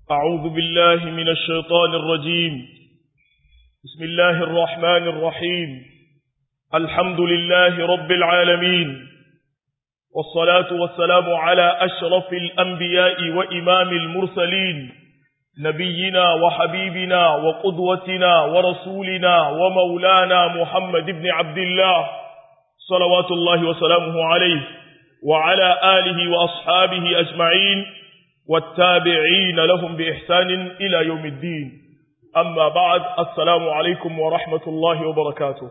أعوذ بالله من الشيطان الرجيم بسم الله الرحمن الرحيم الحمد لله رب العالمين والصلاة والسلام على أشرف الأنبياء وإمام المرسلين نبينا وحبيبنا وقدوتنا ورسولنا ومولانا محمد بن عبد الله صلوات الله وسلامه عليه وعلى آله وأصحابه أجمعين والتابعين لهم بإحسان إلى يوم الدين أما بعد السلام عليكم ورحمة الله وبركاته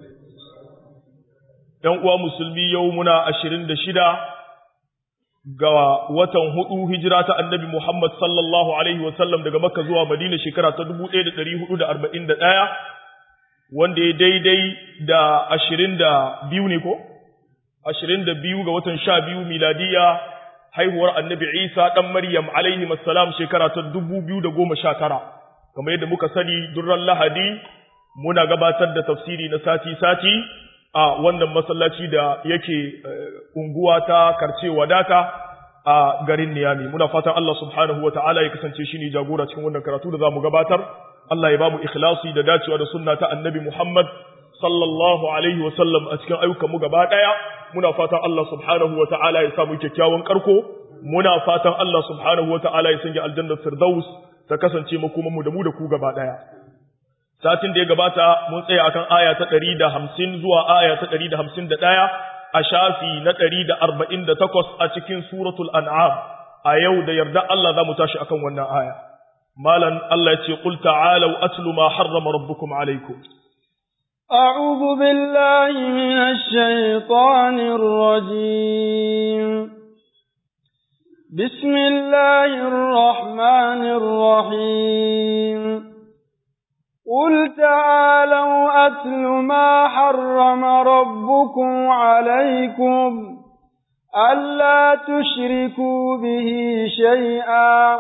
uwa musulmi yau muna ashirin da shida ga watan hudu hijira ta annabi Muhammad sallallahu Alaihi wasallam daga Makka zuwa Madina shekara ta dubu ɗaya da ɗari hudu da arba'in da ɗaya wanda ya daidai da ashirin da biyu ne ko? ashirin da biyu ga watan sha biyu miladiya haihuwar annabi Isa ɗan Maryam alaihi salam shekara ta dubu biyu da goma sha tara kamar yadda muka sani durran Lahadi muna gabatar da tafsiri na sati-sati a wannan masallaci da yake unguwa ta karce wadata a garin Niyami muna fatan Allah subhanahu wataala ya kasance shine jagora cikin wannan karatu da zamu gabatar Allah ya bamu ikhlasi da dacewa da sunna ta Annabi Muhammad sallallahu alaihi wasallam a cikin ayyukan mu gaba daya muna fatan Allah subhanahu wataala ya samu kyakkyawan karko muna fatan Allah subhanahu wataala ya sanya aljannar firdaus ta kasance makoman mu da mu da ku gaba daya satin da ya gabata mun tsaya akan aya ta ɗari da hamsin zuwa aya ta ɗari da hamsin da ɗaya a shafi na ɗari da arba'in da takwas a cikin suratul an'am a yau da yarda Allah za mu tashi akan wannan aya malan Allah ya ce qul ta'alu atlu ma harrama rabbukum alaykum أعوذ بالله من الشيطان الرجيم بسم الله الرحمن الرحيم قل تعالوا أتل ما حرم ربكم عليكم ألا تشركوا به شيئا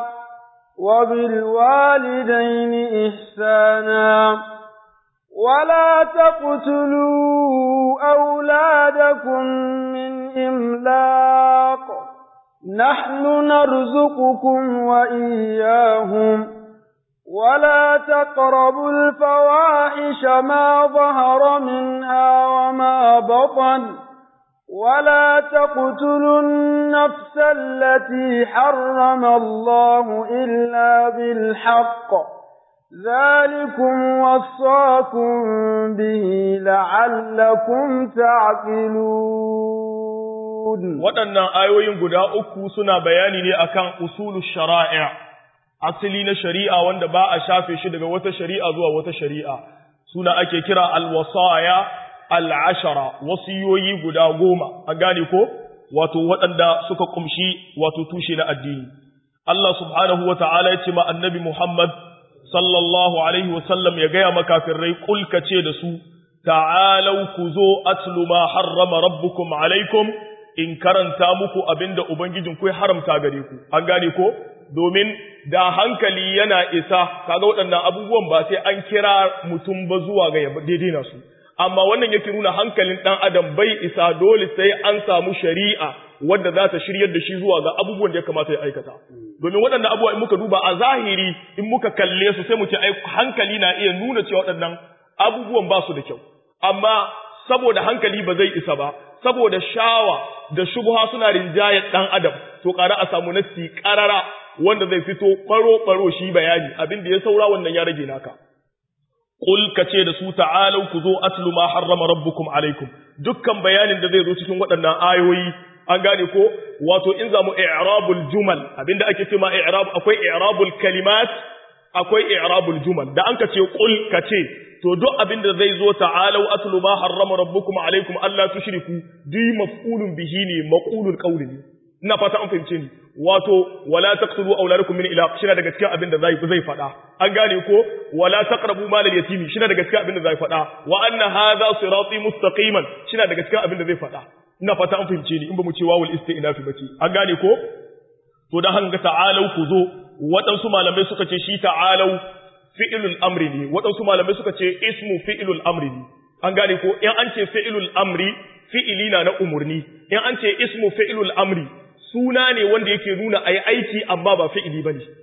وبالوالدين إحسانا ولا تقتلوا أولادكم من إملاق نحن نرزقكم وإياهم ولا تقربوا الفواحش ما ظهر منها وما بطن ولا تقتلوا النفس التي حرم الله إلا بالحق ذلكم وصاكم به لعلكم تعقلون waɗannan ayoyin guda uku suna bayani ne akan usulu shara'i' asali na shari'a wanda ba a shafe shi daga wata shari'a zuwa wata shari'a suna ake kira alwasaya al'ashara wasiyoyi guda goma a gane ko wato waɗanda suka kumshi wato tushe na addini Allah subhanahu wa ta'ala ya ce ma annabi Muhammad sallallahu alaihi wasallam ya gaya makafirai kulka ce da su ta'alau ku zo atlu ma harrama rabbukum alaikum in karanta muku abinda ubangijin ku ya haramta gare ku an gane ko domin da hankali yana isa kaga waɗannan abubuwan ba sai an kira mutum ba zuwa ga daidai na su amma wannan yake nuna hankalin ɗan adam bai isa dole sai an samu shari'a wadda za ta shiryar da shi zuwa ga abubuwan da ya kamata ya aikata domin waɗannan abubuwa in muka duba a zahiri in muka kalle su sai mu ce hankali na iya nuna cewa waɗannan abubuwan ba su da kyau amma saboda hankali ba zai isa ba saboda shawa da shubha suna rinjayar ɗan adam to ƙara a samu nassi ƙarara wanda zai fito faro-faro shi bayani abin da ya saura wannan ya rage naka. Ƙul ka ce da su ta'alau ku zo atlu ma harrama rabbukum alaikum dukkan bayanin da zai zo cikin waɗannan ayoyi an gane ko wato in zamu i'rabul jumal abinda ake ce ma i'rab akwai i'rabul kalimat akwai i'rabul jumal da an ka ce ƙul ka ce to duk abinda zai zo ta'alau atlu ma harrama rabbukum alaikum Allah tushriku duk maf'ulun bihi ne maqulul qawli ne ina fata an fahimce ni wato wala taqtulu auladakum min ilaq shina daga cikin abin da zai zai fada an gane ko wala taqrabu mal al yatimi shina daga cikin abin da zai fada wa anna hadha sirati mustaqiman shina daga cikin abin da zai fada ina fata an fahimce ni in ba mu ce wawul istinafi bace an gane ko to dan hanga ta'alau ku zo waɗansu malamai suka ce shi ta'alau fi'ilul amri ne waɗansu malamai suka ce ismu fi'ilul amri ne an gane ko in an ce fi'ilul amri fi'ili na na umurni in an ce ismu fi'ilul amri suna ne wanda yake nuna ayi aiki amma ba fi'ili bane to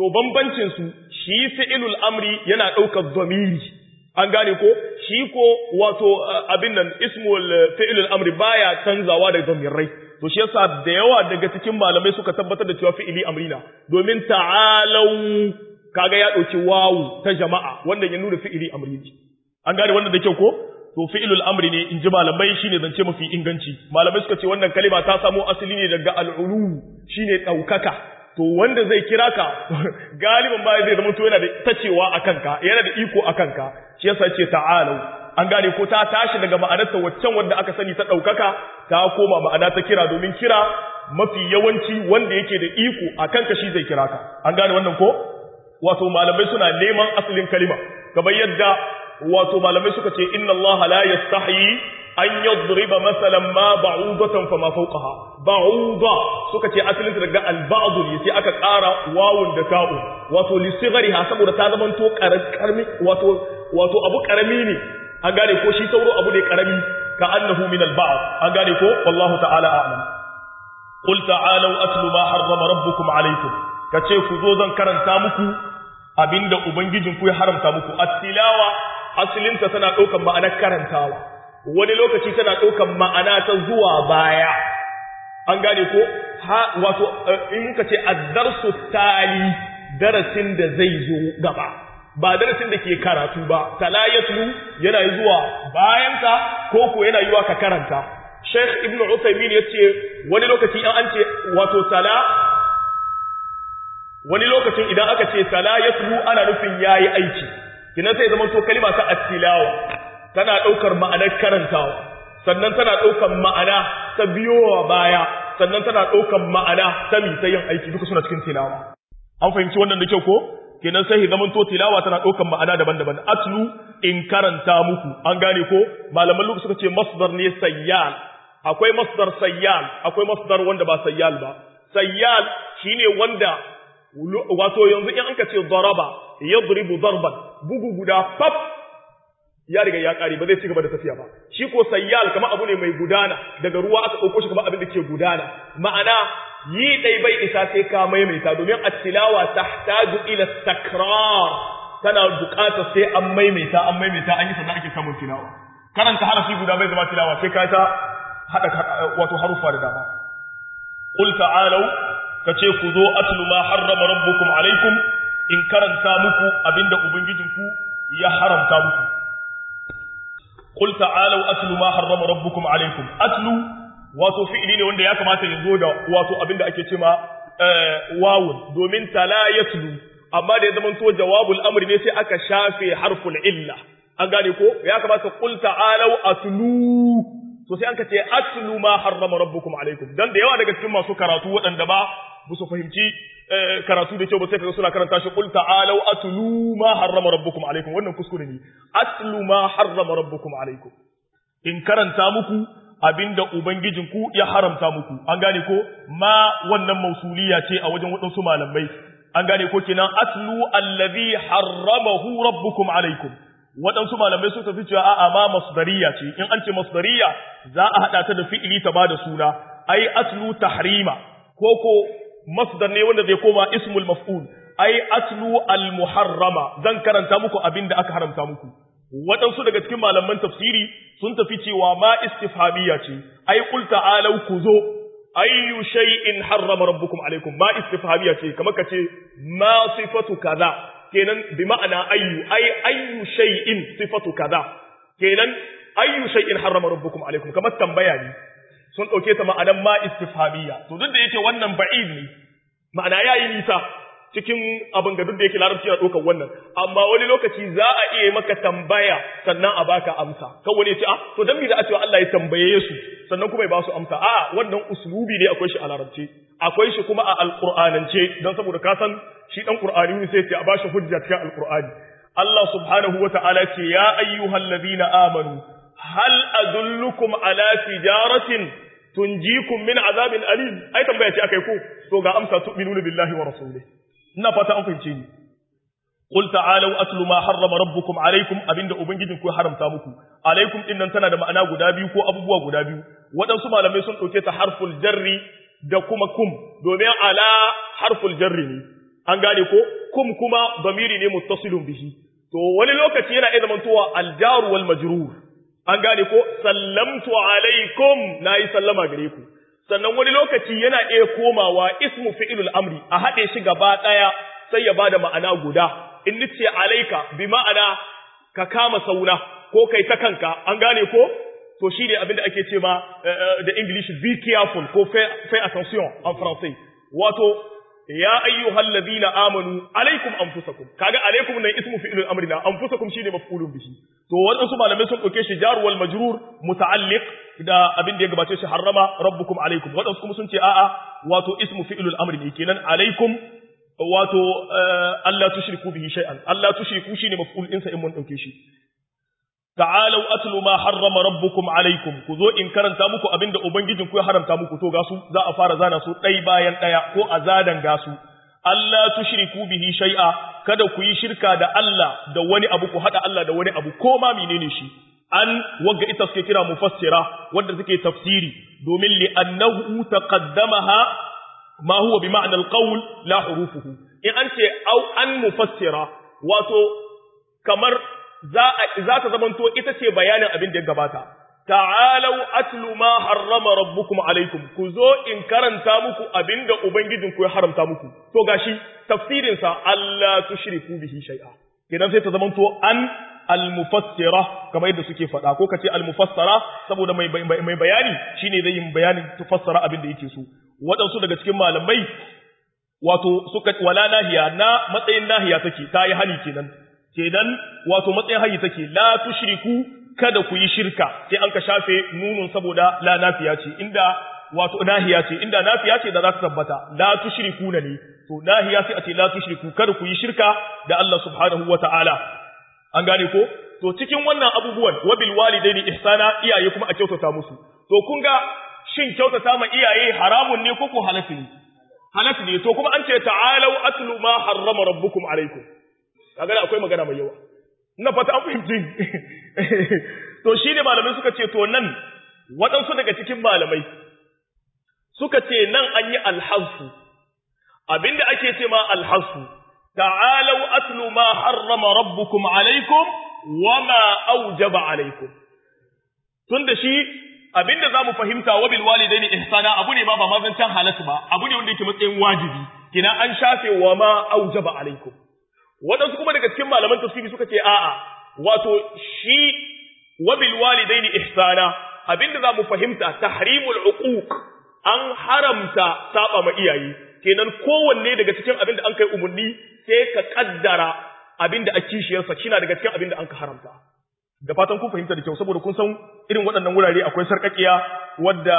to bambancin su shi fi'ilul amri yana daukar dhamiri an gane ko shi ko wato abin nan ismul fi'ilul amri baya canzawa da dhamirai to shi yasa da yawa daga cikin malamai suka tabbatar da cewa fi'ili amrina domin ta'alau kaga ya dauki wawu ta jama'a wanda ya nuna fi'ili amri ne an gane wannan da kyau ko to fi'ilul amri ne in ji malamai shine zance mafi inganci malamai suka ce wannan kalima ta samo asali ne daga al'ulu shine daukaka to wanda zai kira ka galiban ba zai zama to yana da tacewa akan ka yana da iko akan ka shi yasa ce ta'alu an gane ko ta tashi daga ma'anarta waccan wanda aka sani ta daukaka ta koma ma'ana ta kira domin kira mafi yawanci wanda yake da iko akan ka shi zai kira ka an gane wannan ko wato malamai suna neman asalin kalima kamar yadda wato malamai suka ce inna Allah la yastahi an yadriba masalan ma ba'udatan fama fawqaha ba'uda suka ce asalin daga al-ba'd ne sai aka ƙara wawun da ta'u wato li sighariha saboda ta zama to karami wato wato abu karami ne an gane ko shi sauro abu ne karami ka annahu min al-ba'd an gane ko wallahu ta'ala a'lam qul ta'alu atlu ma harrama rabbukum alaykum kace ku zo zan karanta muku abinda ubangijinku ya haramta muku at-tilawa asalinta tana ɗaukan ma'anar karantawa wani lokaci tana ɗaukan ma'ana ta zuwa baya an gane ko ha wato in ka ce addarsu tali darasin da zai zo gaba ba darasin da ke karatu ba talayatu yana zuwa bayanka ko ko yana yiwa ka karanta Sheikh Ibn Uthaymeen yace wani lokaci an ce wato tala wani lokacin idan aka ce tala yatlu ana nufin yayi aiki kinan sai zaman to kalima ta at-tilawa tana daukar ma'anar karantawa sannan tana daukar ma'ana ta biyowa baya sannan tana daukar ma'ana ta mi ta yin aiki duka suna cikin tilawa an fahimci wannan da kyau ko kenan sai zaman to tilawa tana daukar ma'ana daban-daban atlu in karanta muku an gane ko malaman lokaci suka ce masdar ne sayyal akwai masdar sayyal akwai masdar wanda ba sayyal ba sayyal shine wanda wato yanzu in anka ce daraba yadribu darban bugu guda fab ya riga ya kare ba zai ci gaba da tafiya ba shi ko sayyal kamar abu ne mai gudana daga ruwa aka dauko shi kamar abin da ke gudana ma'ana yi dai bai isa sai ka maimaita domin at-tilawa tahtaju ila takrar tana buƙatar sai an maimaita an maimaita an yi sannan ake samun tilawa karanta harafi guda bai zama tilawa sai ka ta hada wato harufa da dama qul ta'alu kace ku zo atlu ma harrama rabbukum alaikum in karanta muku abinda ubangijinku ya haramta muku qul ta'alu atlu ma harrama rabbukum alaikum atlu wato fi'ili ne wanda ya kamata ya zo da wato abinda ake cewa wawun domin tala yatlu amma da ya zama to jawabul amri ne sai aka shafe harful illa an gane ko ya kamata qul ta'alu atlu to sai an ka ce atlu ma harrama rabbukum alaikum dan da yawa daga cikin masu karatu waɗanda ba ba su fahimci karatu da kyau ba sai kaga suna karanta shi qul ta'alu atlu ma harrama rabbukum alaikum wannan kuskure ne atlu ma harrama rabbukum alaikum in karanta muku abinda ubangijinku ya haramta muku an gane ko ma wannan mausuliya ce a wajen waɗansu malamai an gane ko kenan atlu allazi harramahu rabbukum alaikum waɗansu malamai sun tafi cewa a'a ma masdariya ce in an ce masdariya za a haɗa ta da fi'ili ta ba da suna ai atlu tahrima ko ko masdar ne wanda zai koma ismul maf'ul ai atlu al muharrama zan karanta muku abin da aka haramta muku waɗansu daga cikin malaman tafsiri sun tafi cewa ma istifhamiya ce ai qul ta'alu ku zo ayyu shay'in harrama rabbukum alaikum ma istifhamiya ce kamar kace ma sifatu kaza kenan bi ma'ana ayyu ay ayyu shay'in sifatu kaza kenan ayyu shay'in harrama rabbukum alaikum kamar tambaya ne sun dauke ta ma'anan ma istifhamiyya to duk da yake wannan ba'id ne ma'ana yayi nisa cikin abin ga duk da yake larabci yana ɗaukar wannan amma wani lokaci za a iya maka tambaya sannan a baka amsa kan wani ya ce ah to dan me da a cewa Allah ya tambaye su sannan kuma ya ba su amsa a wannan uslubi ne akwai shi a larabci akwai shi kuma a alqur'anance dan saboda ka san shi dan qur'ani ne sai ya ce a bashi hujja cikin alqur'ani Allah subhanahu wata'ala ce ya ayyuhallazina amanu hal adullukum ala tijaratin tunjikum min azabin alim ai tambaya ce akai ko to ga amsa tu'minuna billahi wa rasulihi ina fata an fahimce ni qul ta'alu atlu ma harrama rabbukum alaykum abinda ubangijin ku haramta muku alaykum din nan tana da ma'ana guda biyu ko abubuwa guda biyu waɗansu malamai sun ɗauke ta harful jarri da kuma kum domin ala harful jarri ne an gane ko kum kuma damiri ne muttasilun bihi to wani lokaci yana iya zamantowa aljaru wal majrur an gane ko sallamtu alaikum nayi sallama gare ku sannan wani lokaci yana iya komawa ismu fi'ilul amri a haɗe shi gaba ɗaya sai ya bada ma'ana guda in nace alaika bi ma'ana ka kama sauna ko kai ta kanka an gane ko to shi ne abinda ake ce ma da english be careful ko fais attention en français wato ya ayyuhal ladina amanu alaikum anfusakum kaga alaikum nan ismu fi'ilul amri na anfusakum shine maf'ulun bihi to wadansu malamai sun dauke shi jar wal majrur muta'alliq da abin da ya gabace shi harrama rabbukum alaikum wadansu kuma sun ce a'a wato ismu fi'ilul amri ne kenan alaikum wato Allah tushriku bihi shay'an Allah tushriku shine maf'ul insa in mun dauke shi ta'alau atlu ma harrama rabbukum alaikum ku zo in karanta muku abinda ubangijin ku ya haramta muku to gasu za a fara zana su ɗai bayan ɗaya ko a zadan gasu Allah tushriku bihi shay'a kada ku yi shirka da Allah da wani abu ku hada Allah da wani abu ko ma menene shi an wagga ita suke kira mufassira wanda suke tafsiri domin li annahu taqaddamaha ma huwa bi ma'na al-qawl la hurufuhu in an ce au an mufassira wato kamar za ta zamanto ita ce bayanin abin da ya gabata. Ta'alau atlu ma harrama rabbukum alaikum, ku zo in karanta muku abin da Ubangijinku ya haramta muku. To gashi tafsirinsa Allah tushriku bihi shay'a. Idan sai ta zamanto an al-mufassira kamar yadda suke faɗa ko kace al-mufassara saboda mai mai bayani shine zai yi bayanin tufassara abin da yake so. Waɗansu daga cikin malamai wato suka wala nahiya na matsayin nahiya take ta yi hali kenan kenan wato matsayin hayi take la tushriku kada ku yi shirka sai an ka shafe nunun saboda la nafiya ce inda wato nahiya ce inda nafiya ce da za ta tabbata la tushriku ne to nahiya sai a ce la tushriku kada ku yi shirka da Allah subhanahu wataala an gane ko to cikin wannan abubuwan wabil walidaini ihsana iyaye kuma a kyautata musu to kun ga shin kyautata ma iyaye haramun ne ko ko halatu ne halatu ne to kuma an ce ta'alau atlu ma harrama rabbukum alaikum kaga akwai magana mai yawa ina fata an fahimci to shi ne malamai suka ce to nan waɗansu daga cikin malamai suka ce nan an yi alhassu abinda ake ce ma alhassu ta'alau atlu ma harrama rabbukum alaikum wa ma aujaba alaikum tunda shi abinda zamu fahimta wa bil walidaini ihsana abu ne ma ba mazancan halasu ba abu ne wanda yake matsayin wajibi kina an shafe wa ma aujaba alaikum waɗansu kuma daga cikin malaman tafsiri suka ce a'a wato shi wabil walidaini ihsana abinda za mu fahimta tahrimul uquq an haramta saba ma iyaye kenan kowanne daga cikin abinda an kai umurni sai ka kaddara abinda a kishiyarsa kina daga cikin abinda an ka haramta da fatan kun fahimta da kyau saboda kun san irin waɗannan wurare akwai sarƙaƙiya wadda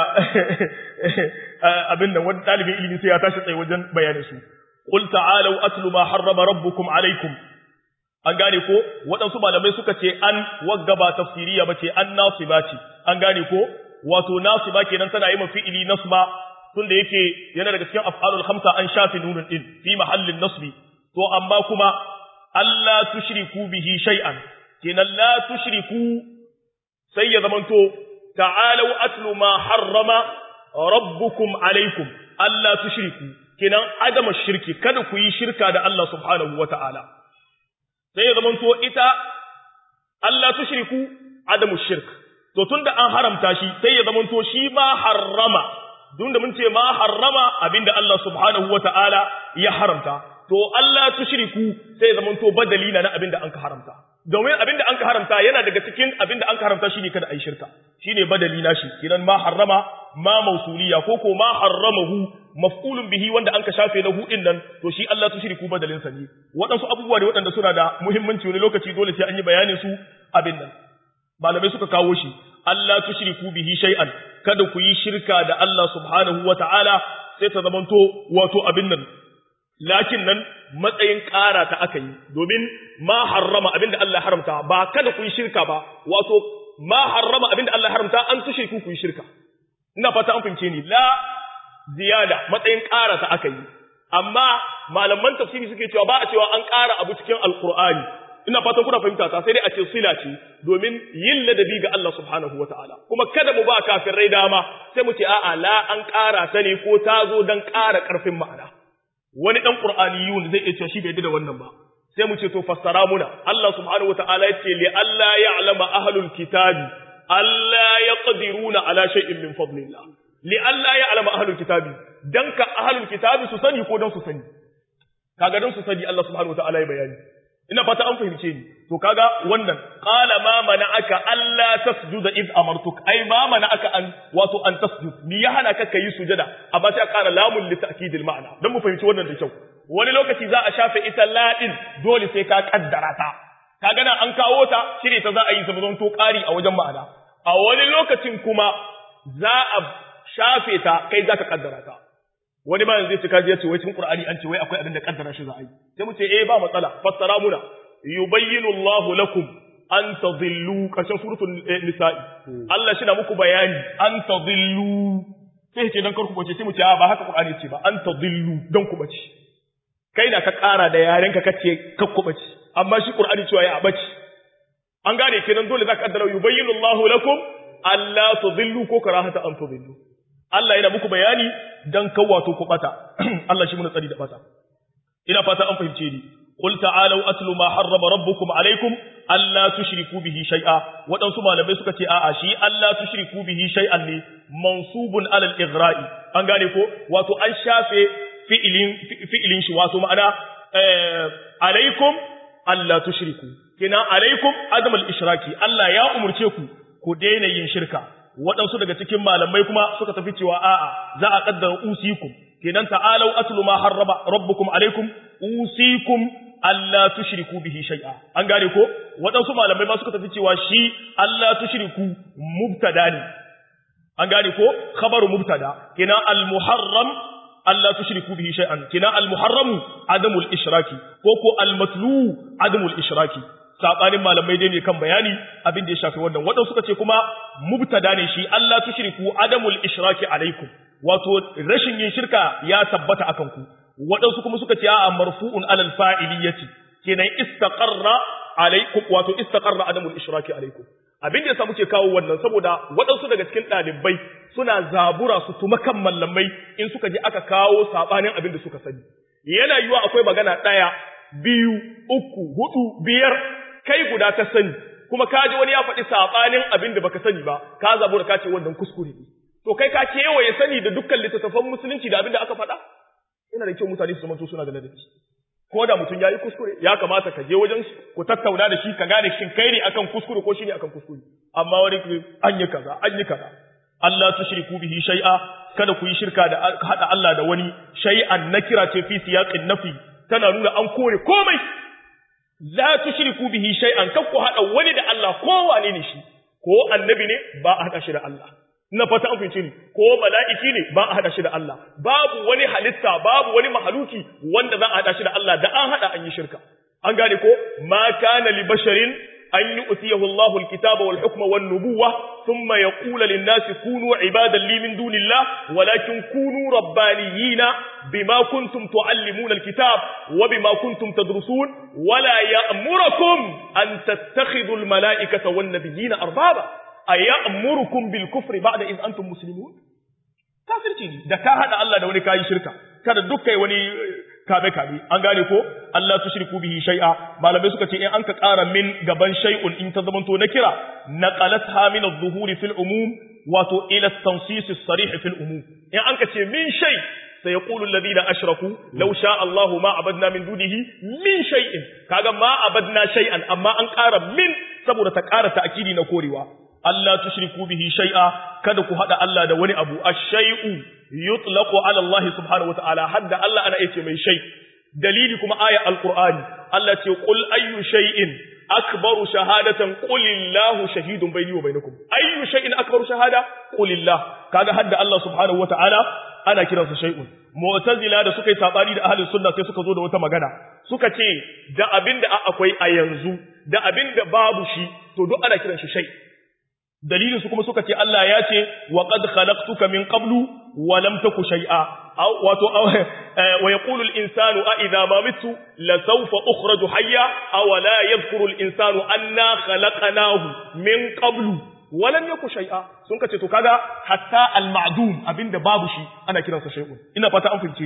abin nan wanda ɗalibin ilimi sai ya tashi tsaye wajen bayanin su qul ta'alu atlu ma harrama rabbukum alaikum an gane ko waɗansu malamai suka ce an waggaba tafsiriya bace an nasiba ce an gane ko wato nasiba kenan tana yi mafi'ili nasba tunda yake yana daga cikin af'alul khamsa an shafi nunun din fi mahallin nasbi to amma kuma Allah tushriku bihi shay'an kenan la tushriku sai ya zamanto ta'alu atlu ma harrama rabbukum alaikum Allah tushriku kenan adama shirki kada ku yi shirka da Allah subhanahu wata'ala sai ya zamanto ita Allah tushriku adamu shirk to tunda an haramta shi sai ya zamanto shi ma harrama tunda mun ce ma harrama abinda Allah subhanahu wata'ala ya haramta to Allah tushriku sai ya zamanto badali na abinda an ka haramta domin abinda an ka haramta yana daga cikin abinda an ka haramta shine kada a yi shirka shine badali na shi kidan ma harrama ma mausuliya ko ko ma harramahu maf'ulun bihi wanda an ka shafe lahu din nan to shi Allah tushriku badalin sa ne waɗansu abubuwa ne waɗanda suna da muhimmanci wani lokaci dole sai an yi bayanin su abin nan malamai suka kawo shi Allah tushriku bihi shay'an kada ku yi shirka da Allah subhanahu wata'ala sai ta zamanto wato abin nan lakin nan matsayin ƙara ta aka yi domin ma harrama abinda Allah haramta ba kada ku yi shirka ba wato ma harrama abinda Allah haramta an tushriku ku yi shirka ina fata an fahimce ni la ziyada matsayin ƙara ta aka yi amma malaman tafsiri suke cewa ba a cewa an ƙara abu cikin alqur'ani ina fatan kuna fahimta ta sai dai a ce sila ce domin yin ladabi ga Allah subhanahu wataala kuma kada mu ba kafirai dama sai mu ce a'a la an ƙara ta ne ko ta zo dan ƙara ƙarfin ma'ana wani dan qur'aniyun zai iya cewa shi bai da wannan ba sai mu ce to fassara muna Allah subhanahu wataala ya ce li alla ya'lama ahlul kitabi alla yaqdiruna ala shay'in min fadlillah li alla ya'lama ahlul kitabi dan ka ahlul kitabi su sani ko dan su sani kaga dan su sani Allah subhanahu wataala ya bayani ina fata an fahimce ni to kaga wannan qala ma mana'aka alla tasjuda id amartuk ai ma mana'aka an wato an tasjud ni ya hana ka kai sujada amma sai ƙara lamun li ta'kidil ma'ana dan mu fahimci wannan da kyau wani lokaci za a shafe ita ladin dole sai ka kaddara ta kaga nan an kawo ta shine ta za a yi ta zama to ƙari a wajen ma'ana a wani lokacin kuma za a shafe ta kai za ka kaddara ta wani ma zai ce kaji ya ce wai cikin Qur'ani an ce wai akwai abin da kaddara shi za a yi sai mu ce eh ba matsala fassara muna yubayyinu Allahu lakum an tadhillu kashin suratul nisa'i Allah shi na muku bayani an tadhillu sai ce dan karku bace sai mu ce ba haka Qur'ani ce ba an tadhillu dan ku bace kai da ka ƙara da yaren ka kace kakku bace amma shi Qur'ani cewa ya bace an gane kenan dole zaka kaddara yubayyinu Allahu lakum alla tadhillu ko karahata an tadhillu Allah yana muku bayani dan kawato ku bata Allah shi muna tsari da bata ina fata an fahimce ni qul ta'alu atlu ma harrama rabbukum alaykum alla tushriku bihi shay'a wadansu malamai suka ce a'a shi alla tushriku bihi shay'an ne mansubun ala al-ighra'i an gane ko wato an shafe fi'ilin fi'ilin shi wato ma'ana alaykum alla tushriku kina alaykum adam al-ishraki Allah ya umurce ku ku daina yin shirka waɗansu daga cikin malamai kuma suka tafi cewa a'a za a kaddara usikum kenan ta'alau atlu ma harraba rabbukum alaikum usikum alla tushriku bihi shay'a an gane ko waɗansu malamai ma suka tafi cewa shi alla tushriku mubtada ne an gane ko khabaru mubtada kenan al muharram alla tushriku bihi shay'an kenan al muharram adamul ishraki ko ko al matlu adamul ishraki sabanin malamai dai ne kan bayani abin da ya shafi wannan waɗansu suka ce kuma mubtada ne shi Allah tushriku adamul ishraki alaikum wato rashin yin shirka ya tabbata akan ku waɗansu kuma suka ce a'a marfu'un alal fa'iliyati kenan istaqarra alaikum wato istaqarra adamul ishraki alaikum abin da yasa muke kawo wannan saboda waɗansu daga cikin ɗalibai suna zabura su tuma kan mallamai in suka je aka kawo sabanin abin da suka sani yana yiwa akwai magana ɗaya biyu uku hudu biyar kai guda ta sani kuma ka ji wani ya faɗi saɓanin abin da baka sani ba ka zabu da ka ce wannan kuskure ne to kai ka kewaye sani da dukkan littattafan musulunci da abin da aka faɗa ina da kyau mutane su zamanto suna da ladabi ko da mutum ya yi kuskure ya kamata ka je wajen ku tattauna da shi ka gane shin kai ne akan kuskure ko shi ne akan kuskure amma wani an yi kaza an yi kaza Allah tushriku bihi shay'a kada ku yi shirka da hada Allah da wani shay'an nakira ce fi siyaqin nafi tana nuna an kore komai la tushriku bihi shay'an kan ku hada wani da Allah ko wane ne shi ko annabi ne ba a hada shi da Allah na fata an fince ni ko mala'iki ne ba a hada shi da Allah babu wani halitta babu wani mahaluki wanda za a hada shi da Allah da an hada an yi shirka an gane ko ma kana li basharin an yu'tiyahu Allahu al-kitaba wal hukma wan nubuwwa thumma yaqulu lin-nasi kunu ibadan li min dunillah walakin kunu rabbaniyina bima kuntum tuallimuna al-kitab wa bima kuntum tadrusun wala ya'murukum an tattakhidhu al-mala'ikata wan-nabiyyina arbaba ayyamurukum bil kufri ba'da id antum muslimun kafirci ne da ka hada Allah da wani kayi shirka kada dukkai wani kabe kabe an gane ko Allah tushriku bihi shay'a malamai suka ce in an ka ƙara min gaban shay'un in ta zamanto na kira naqalatha min adh-dhuhuri fil umum wato ila at-tansis as-sarih fil umum in an ka ce min shay sayaqulu alladhina ashraku law sha Allahu ma abadna min dunihi min shay'in kaga ma abadna shay'an amma an ƙara min saboda ta ƙara ta'kidi na korewa Allah tushriku bihi shay'a kada ku hada Allah da wani abu ash-shay'u yutlaqu ala Allah subhanahu wa ta'ala hadda Allah ana yace mai shay dalili kuma aya alqur'ani Allah ce qul ayyu shay'in akbaru shahadatan qulillahu shahidun bayni wa bainakum ayyu shay'in akbaru shahada qulillah kaga hadda Allah subhanahu wa ta'ala ana kiransa shay'un mu'tazila da suka yi sabani da ahlus sunna sai suka zo da wata magana suka ce da abinda akwai a yanzu da abinda babu shi to duk ana kiran shi shay' dalilin su kuma suka ce Allah ya ce wa qad khalaqtuka min qablu wa lam taku shay'a wato wa yaqulu al-insanu a idha ma mitu la sawfa ukhraju hayya aw la yadhkuru al-insanu anna khalaqnahu min qablu wa lam yaku shay'a sun kace to kaga hatta al-ma'dum abinda babu shi ana kiransa shay'un ina fata an fahimce ni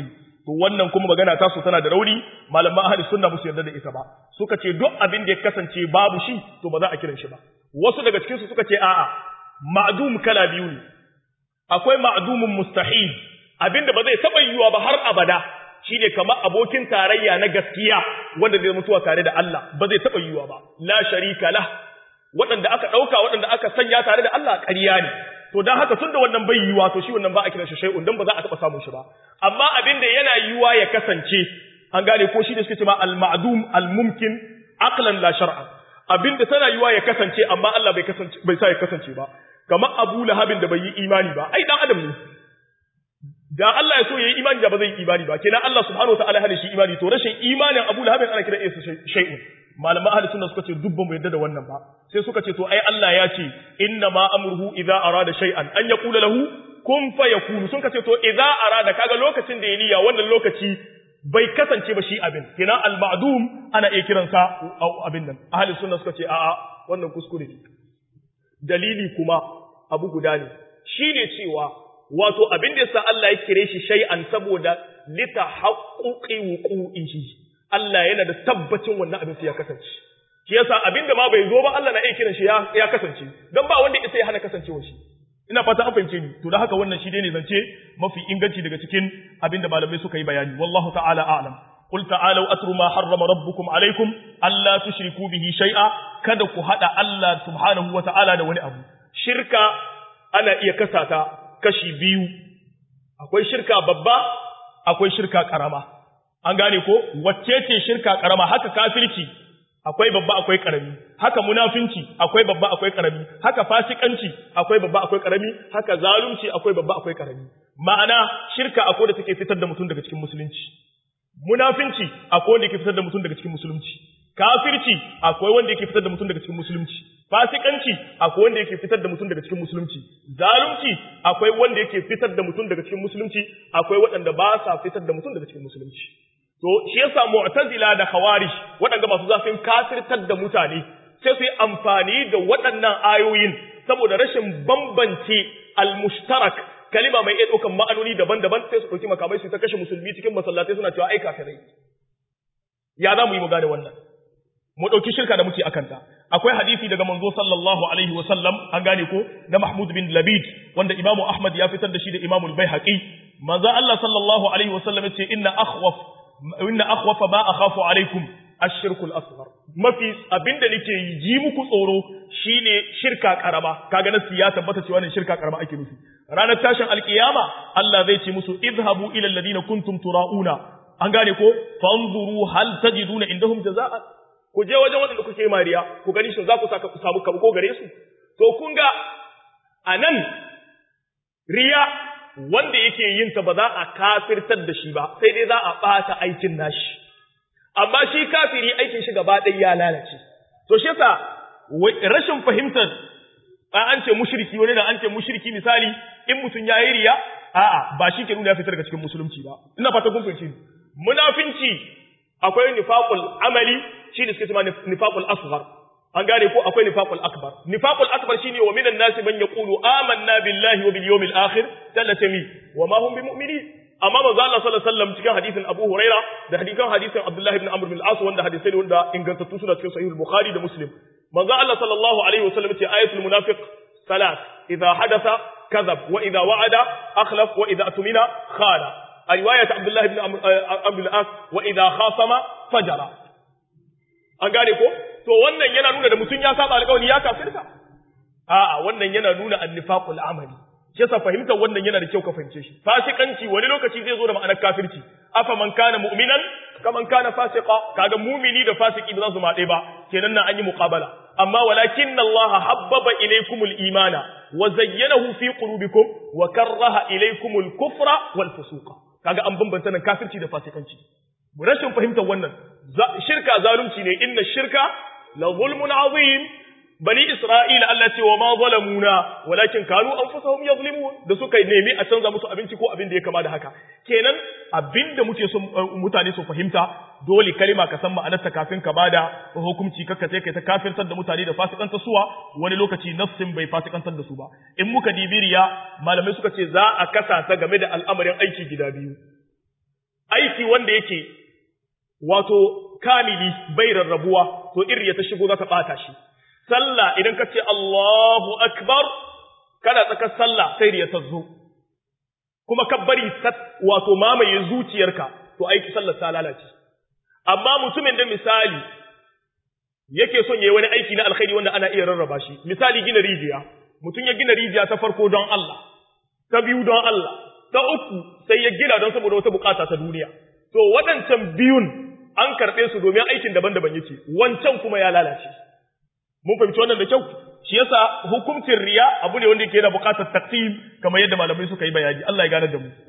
to wannan kuma magana ta su tana da rauni malaman ahli sunna musu yarda da ita ba suka ce duk abin da ya kasance babu shi to ba za a kiran shi ba wasu daga cikin su suka ce a'a ma'dum kala biyu ne akwai ma'dumun mustahil abinda ba zai taba yiwuwa ba har abada shine kamar abokin tarayya na gaskiya wanda zai mutuwa tare da Allah ba zai taba yiwuwa ba la sharika lah waɗanda aka ɗauka waɗanda aka sanya tare da Allah ƙarya ne to dan haka tunda wannan bai yiwa to shi wannan ba a kiran shi shay'un dan ba za a taba samun shi ba amma abin da yana yiwa ya kasance an gane ko shi da suke cewa al-ma'dum al-mumkin aqlan la shar'an abin da tana yiwa ya kasance amma Allah bai kasance bai sa ya kasance ba kamar Abu Lahabin da bai yi imani ba ai dan adam ne da Allah ya so yayi imani da ba zai yi imani ba kenan Allah subhanahu wa ta'ala hada shi imani to rashin imanin Abu Lahabin ana kiran isa shay'un malaman ahli sunna suka ce dubban mu yadda da wannan ba sai suka ce to ai Allah ya ce inna ma amruhu idza arada shay'an an yaqula lahu kun fayakun sun ka ce to idza arada kaga lokacin da ya niyya wannan lokaci bai kasance ba shi abin kina al ma'dum ana iya kiransa abin nan ahli sunna suka ce a'a wannan kuskure ne dalili kuma abu guda ne shine cewa wato abin da yasa Allah ya kire shi shay'an saboda litahaqquqi wuqu'ihi Allah yana da tabbacin wannan abin sai ya kasance shi yasa abinda ma bai zo ba Allah na iya kiran shi ya kasance dan ba wanda isa ya hana kasancewar shi ina fata an fahimce ni to da haka wannan shi ne zance mafi inganci daga cikin abinda malamai suka yi bayani wallahu ta'ala a'lam قل تعالوا أتروا ما حرم ربكم عليكم ألا تشركوا به شيئا kada ku hada Allah subhanahu wa ta'ala da wani abu shirka ana iya kasata kashi biyu akwai shirka babba akwai shirka karama an gane ko wacce ce shirka karama haka kafirci akwai babba akwai karami haka munafinci akwai babba akwai karami haka fasikanci akwai babba akwai karami haka zalunci akwai babba akwai karami ma'ana shirka akwai da take fitar da mutum daga cikin musulunci munafinci akwai wanda yake fitar da mutum daga cikin musulunci kafirci akwai wanda yake fitar da mutum daga cikin musulunci fasikanci akwai wanda yake fitar da mutum daga cikin musulunci zalunci akwai wanda yake fitar da mutum daga cikin musulunci akwai waɗanda ba sa fitar da mutum daga cikin musulunci to shi yasa mu'tazila da khawarij waɗanda masu zafin kafirtar da mutane sai su yi amfani da waɗannan ayoyin saboda rashin bambance al-mushtarak kalima mai iya ɗaukan ma'anoni daban-daban sai su ɗauki makamai su ta kashe musulmi cikin masallatai suna cewa ai kafirai ya za mu yi mu gane wannan mu ɗauki shirka da muke akanta akwai hadisi daga manzo sallallahu alaihi wa sallam an gane ko na Mahmud bin Labid wanda Imam Ahmad ya fitar da shi da Imam Al-Baihaqi manzo Allah sallallahu alaihi wa sallam yace inna akhwaf inna akhwafa ma akhafu alaikum ash-shirku al-asghar mafi abinda nake ji muku tsoro shine shirka karama kaga nasu ya tabbata cewa ne shirka karama ake nufi ranar tashin alkiyama Allah zai ce musu idhabu ila alladhina kuntum turauna an gane ko fanzuru hal tajiduna indahum jazaa ku je wajen waɗanda kuke mariya ku gani shin za ku saka ku samu ko gare su to kun ga anan riya wanda yake yin ta ba za a kafirtar da shi ba sai dai za a ɓata aikin nashi amma shi kafiri aikin shi gaba ɗaya ya lalace to shi yasa rashin fahimtar an ce mushriki wani da an ce mushriki misali in mutum ya yi riya a'a ba shi ke nuna ya fitar daga cikin musulunci ba ina fata kun fahimci munafinci akwai nifaqul amali shi ne suke cewa nifaqul asghar an gane ko akwai nifaqul akbar nifaqul akbar shine wa minan nasi man yaqulu amanna billahi wa bil yawmil akhir tallatami wa ma hum bimu'minin amma manzo Allah sallallahu alaihi wasallam cikin hadisin Abu Huraira da hadisan hadisin Abdullah ibn Amr bin al-As wanda hadisai ne wanda ingantattu suna cikin sahih al-Bukhari da Muslim manzo Allah sallallahu alaihi wasallam ce ayatul munafiq salat idha hadatha kadhab wa idha wa'ada akhlaf wa idha atumina khana riwayat Abdullah ibn Amr bin al-As wa idha khasama fajara an gane ko to wannan yana nuna da mutum ya saba alƙawari ya kafirta a'a wannan yana nuna annifaqul amali shi yasa fahimtar wannan yana da kyau ka fahimce shi fasikanci wani lokaci zai zo da ma'anar kafirci afa man kana mu'minan kaman kana fasiqa kaga mu'mini da fasiki ba za su maɗe ba kenan nan an yi muqabala amma walakin Allah habbaba ilaykumul imana wa zayyanahu fi qulubikum wa karraha ilaykumul kufra wal fusuqa kaga an bambanta nan kafirci da fasikanci rashin fahimtar wannan shirka zalunci ne inna shirka la zulmun azim bani isra'ila Allah ce wa ma zalamuna walakin kanu anfusahum yazlimun da suka nemi a canza musu abinci ko abin da ya kama da haka kenan abin da muke so mutane su fahimta dole kalima ka san ma'anarta kafin ka bada hukunci kakka sai kai ta kafirtar da mutane da fasikantar suwa wani lokaci nafsin bai fasikantar da su ba in muka dibiriya malamai suka ce za a kasa ta game da al'amarin aiki gida biyu aiki wanda yake wato kamili bai rarrabuwa to irya ta shigo za ta bata shi sallah idan ka ce Allahu akbar kana tsakar sallah sai riya ta zo kuma ka bari wato mamaye zuciyarka to aiki sallar ta lalace amma mutumin da misali yake son yayi wani aiki na alkhairi wanda ana iya rarraba shi misali gina rijiya mutum ya gina rijiya ta farko don Allah ta biyu don Allah ta uku sai ya gina don saboda wata bukata ta duniya to waɗancan biyun an karɓe su domin aikin daban-daban yake wancan kuma ya lalace mun fahimci wannan da kyau shi yasa hukuncin riya abu ne wanda yake da bukatar taqsim kamar yadda malamai suka yi bayani Allah ya gane da mu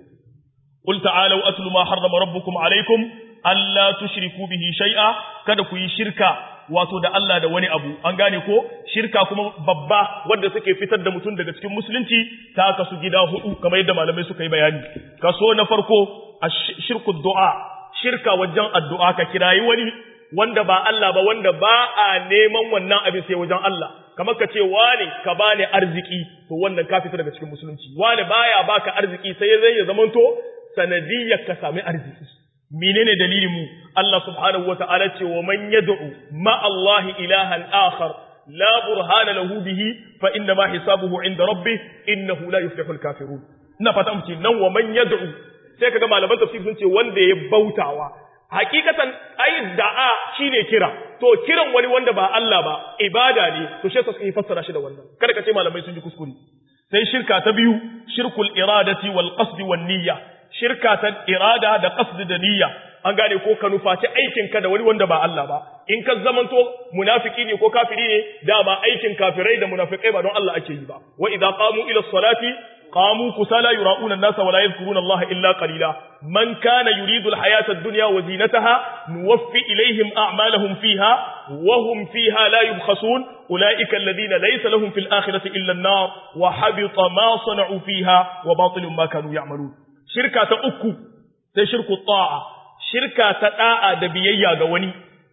qul ta'alu atlu ma harrama rabbukum alaykum alla tushriku bihi shay'a kada ku yi shirka wato da Allah da wani abu an gane ko shirka kuma babba wanda suke fitar da mutum daga cikin musulunci ta kasu gida hudu kamar yadda malamai suka yi bayani kaso na farko shirku du'a shirka wajen addu'a ka kirayi wani wanda ba Allah ba wanda ba a neman wannan abin sai wajen Allah kamar ka ce wane ka bani arziki to wannan ka fita daga cikin musulunci wane baya baka arziki sai zai ya zamanto sanadiyyar ka sami arziki menene dalilin mu Allah subhanahu wataala ce wa man yad'u ma Allah ilahan akhar la burhana lahu bihi fa inna ma hisabuhu inda rabbih innahu la yuflihu al-kafirun ina fata mu ce nan wa man yad'u sai kaga malaman tafsir sun ce wanda ya bautawa hakikatan ai da'a shine kira to kiran wani wanda ba Allah ba ibada ne to shi sai fassara shi da wannan kada ka ce malamai sun ji kuskure sai shirka ta biyu shirkul iradati wal qasd wan niyya shirka ta irada da qasd da niyya an gane ko ka nufaci aikin ka da wani wanda ba Allah ba in ka zamanto munafiki ne ko kafiri ne dama aikin kafirai da munafikai ba don Allah ake yi ba wa idza qamu ila salati قاموا كسالى يراؤون الناس ولا يذكرون الله إلا قليلا من كان يريد الحياة الدنيا وزينتها نوفي إليهم أعمالهم فيها وهم فيها لا يبخسون أولئك الذين ليس لهم في الآخرة إلا النار وحبط ما صنعوا فيها وباطل ما كانوا يعملون شركة أكو شرك الطاعة شركة تاء دبيية غوني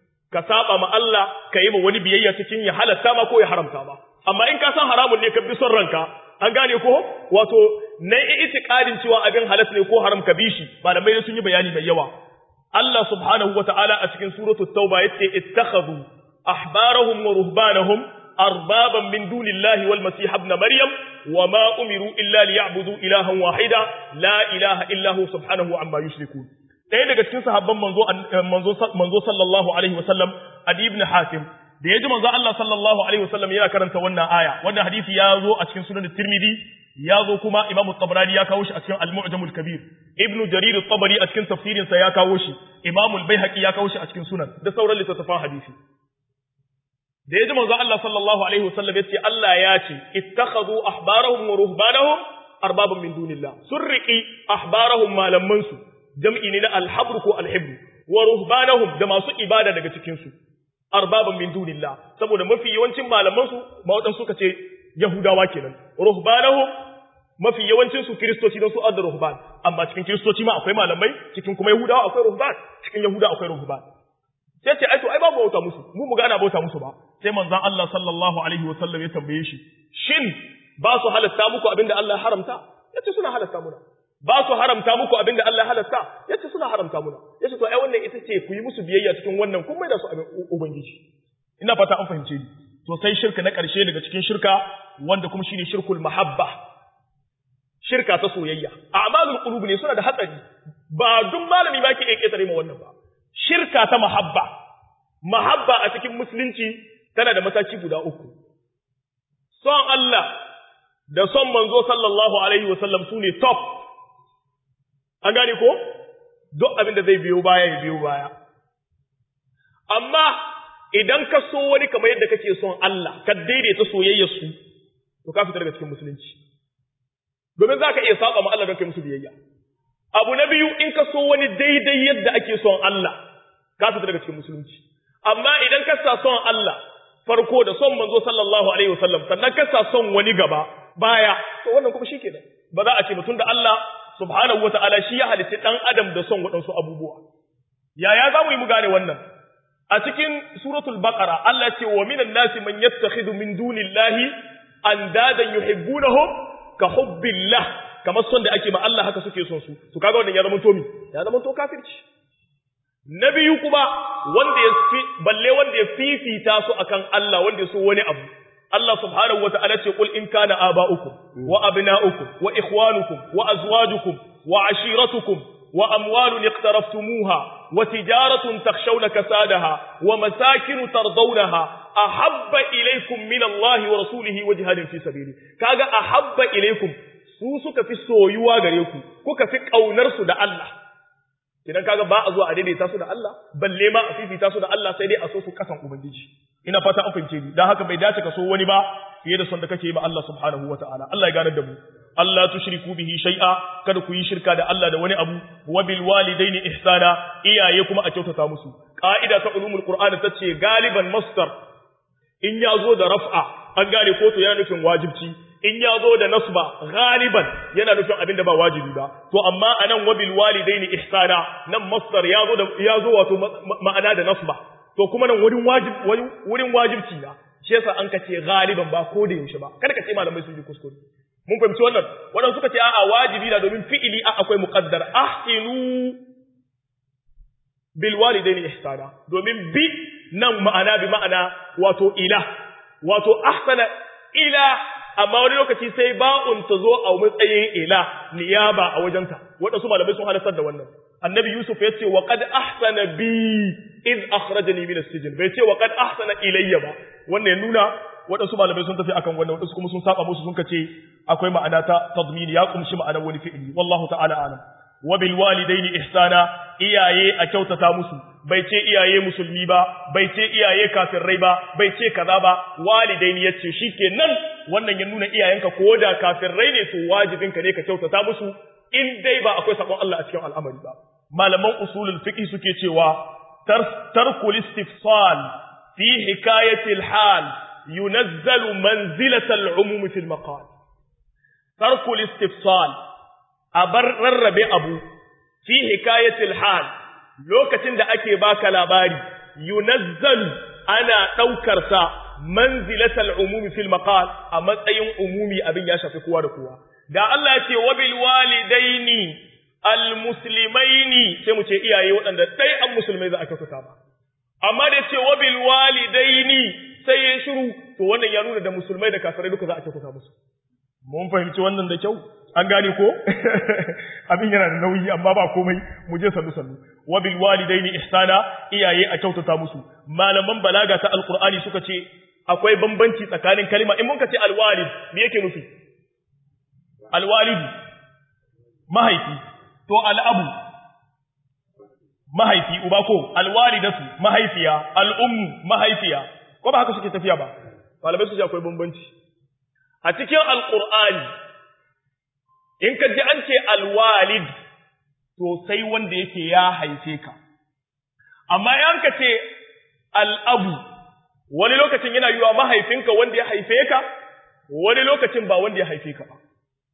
كسابة ما الله كيما وني بيية تكين يحل تاما كو يحرم تاما أما إن كان حرام لك بسر رنكا an gane ko wato na itikadin cewa abin halas ne ko haram ka bishi malamai sun yi bayani mai yawa Allah subhanahu wataala a cikin suratu tauba yace ittakhadhu ahbarahum wa ruhbanahum arbaban min dunillahi wal masih ibn maryam wama umiru illa liya'budu ilahan wahida la ilaha illa hu subhanahu amma yushrikun ɗaya daga cikin sahabban manzo manzo manzo sallallahu alaihi wasallam adi ibn hatim da ya ji manzo Allah sallallahu alaihi wasallam yana karanta wannan aya wannan hadisi ya zo a cikin sunan Tirmidhi ya zo kuma Imam Tabrani ya kawo shi a cikin Al-Mu'jam al-Kabir Ibn Jarir at-Tabari a cikin tafsirin sa ya kawo shi Imam al-Baihaqi ya kawo shi a cikin sunan da sauran littattafan hadisi da ya ji manzo Allah sallallahu alaihi wasallam yace Allah ya ce ittakhadhu ahbarahum wa ruhbanahum arbaban min dunillah surriqi ahbarahum malaman su jam'i ne na al-habr ko al-hibr wa ruhbanahum da masu ibada daga cikin su arbaban min dunillah saboda mafi yawancin malaman su mawadan suka ce yahudawa kenan ruhbanahum mafi yawancin su kristoci don su adda ruhban amma cikin kristoci ma akwai malamai cikin kuma yahudawa akwai ruhban cikin yahuda akwai ruhban sai ce ai to ai babu bauta musu mu mu ga ana bauta musu ba sai manzon Allah sallallahu alaihi wasallam ya tambaye shi shin ba su halatta muku abinda Allah ya haramta yace suna halatta muna ba su haramta muku abinda Allah ya halatta yace suna haramta muna yace to ai wannan ita ce ku yi musu biyayya cikin wannan kun mai da su abin ubangiji ina fata an fahimce ni to sai shirka na ƙarshe daga cikin shirka wanda kuma shine shirkul mahabba shirka ta soyayya a'malul qulub ne suna da hatsari ba duk malami ba ke iya ketare ma wannan ba shirka ta mahabba mahabba a cikin musulunci tana da mataki guda uku son Allah da son manzo sallallahu alaihi wasallam su ne top an gane ko duk abin da zai biyo baya ya biyo baya amma idan ka so wani kamar yadda kake son Allah ka daidaita soyayyar su to ka fita daga cikin musulunci domin za ka iya saba ma Allah don kai musu biyayya abu na biyu in ka so wani daidai yadda ake son Allah ka fita daga cikin musulunci amma idan ka sa son Allah farko da son manzo sallallahu alaihi wasallam sannan ka sa son wani gaba baya to wannan kuma shikenan ba za a ce mutum da Allah subhanahu wataala shi ya halitta dan adam da son waɗansu abubuwa yaya za mu yi mu gane wannan a cikin suratul baqara Allah ce wa minan nasi man yattakhidhu min dunillahi andadan yuhibbunahum ka hubbillah kamar son da ake ma Allah haka suke son su to kaga wannan ya zama to mi ya zama to kafirci na biyu kuma wanda ya fi balle wanda ya fifita su akan Allah wanda ya so wani abu Allah subhanahu wa ta'ala ce qul in kana aba'ukum wa abna'ukum wa ikhwanukum wa azwajukum wa ashiratukum wa amwalun iqtaraftumuha wa tijaratun takhshawna kasadaha wa masakin tardawnaha ahabba ilaykum min Allah wa rasulihi wa jihadin fi sabili kaga ahabba ilaykum su suka fi soyuwa gare ku kuka fi kaunar su da Allah idan kaga ba a zuwa a daidaita su da Allah balle ma a fifita su da Allah sai dai a so su kasan ubangiji ina fata an fahimce ni dan haka bai dace ka so wani ba fiye da son da kake yi ma Allah subhanahu wataala Allah ya ganar da mu Allah tushriku bihi shay'a kada ku yi shirka da Allah da wani abu wa bil walidaini ihsana iyaye kuma a kyautata musu ka'ida ta ulumul qur'an tace galiban masdar in ya zo da raf'a an gane ko to yana nufin wajibci in ya zo da nasba galiban yana nufin abin da ba wajibi ba to amma anan wabil walidaini ihsana nan masdar ya zo da ya zo wato ma'ana da nasba to kuma nan wurin wajib wurin wajibci na shi yasa an kace galiban ba ko da yaushe ba kada ka ce malamai sun yi kuskure mun fahimci wannan wannan suka ce a'a wajibi na domin fi'ili a akwai muqaddar ahsinu bil walidaini ihsana domin bi nan ma'ana bi ma'ana wato ila wato ahsana ila amma wani lokaci sai ba'un ta zo a matsayin ila niyaba a wajenta waɗansu malamai sun halartar da wannan annabi yusuf ya ce wa qad ahsana bi iz akhrajani min as-sijn bai ce wa qad ahsana ilayya ba wannan ya nuna waɗansu malamai sun tafi akan wannan waɗansu kuma sun saba musu sun kace akwai ma'ana ta tadmini ya kumshi ma'anar wani fi'ili wallahu ta'ala alam wa bil walidaini ihsana iyaye a kyautata musu bai ce iyaye musulmi ba bai ce iyaye kafirai ba bai ce kaza ba walidaini yace shikenan wannan ya nuna iyayenka ko da kafirai ne to wajibinka ne ka kyautata musu in dai ba akwai sabon Allah a cikin al'amari ba malaman usulul fiqh suke cewa tarkul istifsal fi hikayati al-hal yunazzalu manzilata al-umum fi al-maqal tarkul istifsal abar rarrabe abu fi hikayati al-hal lokacin da ake baka labari yunazzalu ana daukar sa manzilata al-umum fi al-maqal a matsayin umumi abin ya shafi kowa da kowa da Allah ya ce wabil walidaini almuslimaini sai mu ce iyaye waɗanda dai an musulmai za a kyautata ba amma da ce wabil walidaini sai ya shiru to wannan ya nuna da musulmai da kafirai duka za a kyautata musu mun fahimci wannan da kyau an gane ko abin yana da nauyi amma ba komai mu je sannu sannu wabil walidaini ihsana iyaye a kyautata musu malaman balaga ta alqur'ani suka ce akwai bambanci tsakanin kalma in mun ka ce alwalid me yake nufi alwalidu mahaifi to al'abu mahaifi uba ko alwalidatu mahaifiya al'ummu mahaifiya ko ba haka suke tafiya ba malamai su ji akwai bambanci a cikin alqur'ani in ka ji an ce alwalid to sai wanda yake ya haife ka amma yan ka ce al'abu wani lokacin yana yiwa mahaifinka wanda ya haife ka wani lokacin ba wanda ya haife ka ba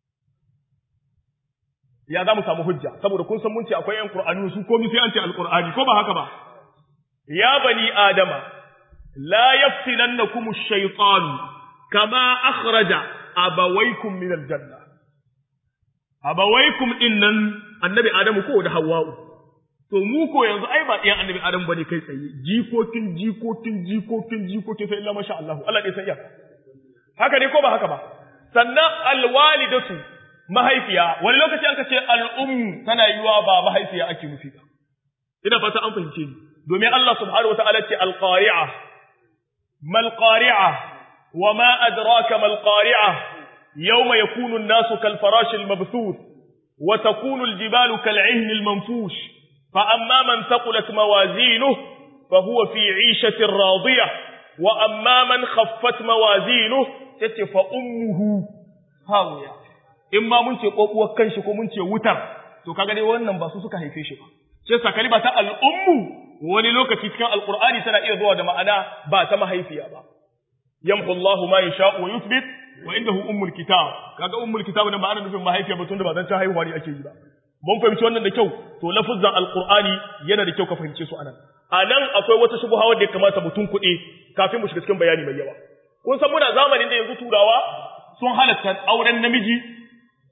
ya za mu samu hujja saboda kun san mun ce akwai ƴan Qur'ani su komai sai an ce alqur'ani ko ba haka ba ya bani adama la yaftinannakum ash-shaytan kama akhraja abawaykum min al-janna abawaykum innan annabi adamu ko da hawwa'u to mu ko yanzu ai ba ɗiyan annabi adamu bane kai tsaye jikokin jikokin jikokin jikokin sai illa masha Allah Allah dai san iya haka ne ko ba haka ba sannan alwalidatu mahaifiya wani lokaci an ka ce al'ummu tana yiwa ba mahaifiya ake nufi ba ina fata an fahimce ni domin Allah subhanahu wa ta'ala ce alqari'a mal qari'a wa ma adraka mal qari'a yawma yakunu an-nasu kal farash al mabthuth wa takunu al jibalu kal 'ihn al manfush fa amma man thaqulat mawazinuhu fa huwa fi 'ishatin radiyah wa amma man khaffat mawazinuhu tace fa ummuhu hawiya in ma mun ce kokuwar kanshi ko mun ce wutar to kaga dai wannan ba su suka haife shi ba sai sakali ba ta al'ummu wani lokaci cikin alqur'ani tana iya zuwa da ma'ana ba ta mahaifiya ba yamhu Allahu ma yasha'u wa yuthbit wa indahu ummul kitab kaga ummul kitab da ma'ana nufin mahaifiya ba tunda ba zan ta haihuwa ne ake yi ba mun fahimci wannan da kyau to lafuzzan alqur'ani yana da kyau ka fahimce su anan anan akwai wata shubha wanda ya kamata mutum kuɗi kafin mu shiga cikin bayani mai yawa kun san muna zamanin da yanzu turawa sun halatta auren namiji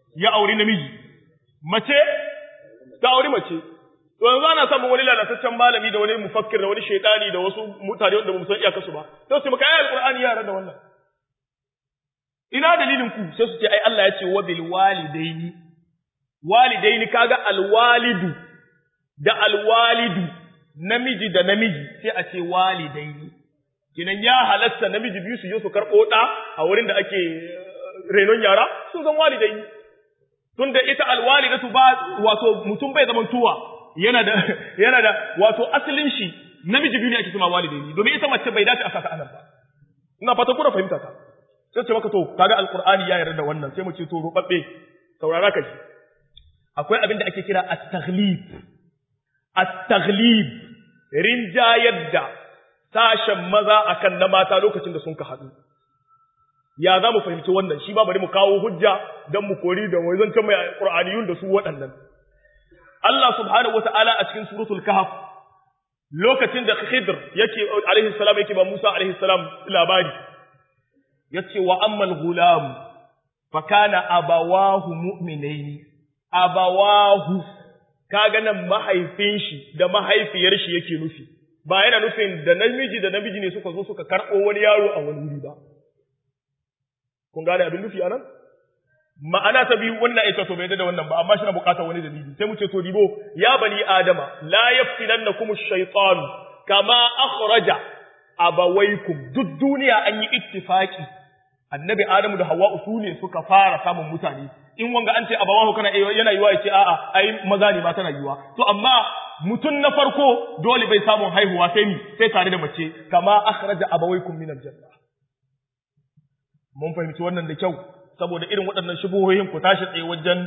ya auri namiji mace ta auri mace to yanzu ana samun wani lalataccen malami da wani mufakkir da wani shaitani da wasu mutane wanda bamu san iyakarsu ba to sai maka ayar alqur'ani yara da wannan ina dalilin ku sai su ce ai Allah ya ce wa bil walidaini walidaini kaga alwalidu da alwalidu namiji da namiji sai a ce walidaini kinan ya halatta namiji biyu su je su karɓo ɗa a wurin da ake renon yara sun zan walidaini tunda ita alwalidatu ba wato mutum bai zaman tuwa yana da yana da wato asalin shi namiji biyu ne ake cewa walidaini domin ita mace bai dace a saka anan ba ina fata kuna fahimta ta sai ce maka to kaga alqur'ani ya yarda da wannan sai mu ce to rubabbe saurara ka ji akwai abin da ake kira at-taghlib at-taghlib rinjayar da sashen maza akan na mata lokacin da sun ka haɗu ya za mu fahimci wannan shi ba bari mu kawo hujja don mu kori da wai zancen mai qur'aniyun da su waɗannan Allah subhanahu wata'ala a cikin suratul kahf lokacin da Khidr yake alaihi salam yake ba Musa alaihi salam labari yace wa ammal gulam fa kana abawahu mu'minaini abawahu kaga nan mahaifin shi da mahaifiyar shi yake nufi ba yana nufin da namiji da namiji ne suka zo suka karɓo wani yaro a wani wuri ba kun gane abin nufi anan ma'ana ta biyu wannan ita to bai da wannan ba amma shi na bukatar wani dalili sai mu ce to dibo ya bani adama la yaftinannakum ash-shaytan kama akhraja abawaykum duk duniya an yi ittifaki annabi adamu da hawwa su ne suka fara samun mutane in wanga an ce abawahu kana yana yiwa yace a'a ai maza ne ba tana yiwa to amma mutum na farko dole bai samun haihuwa sai ni sai tare da mace kama akhraja abawaykum min aljanna mun fahimci wannan da kyau saboda irin waɗannan shubuhohin ku tashi tsaye wajen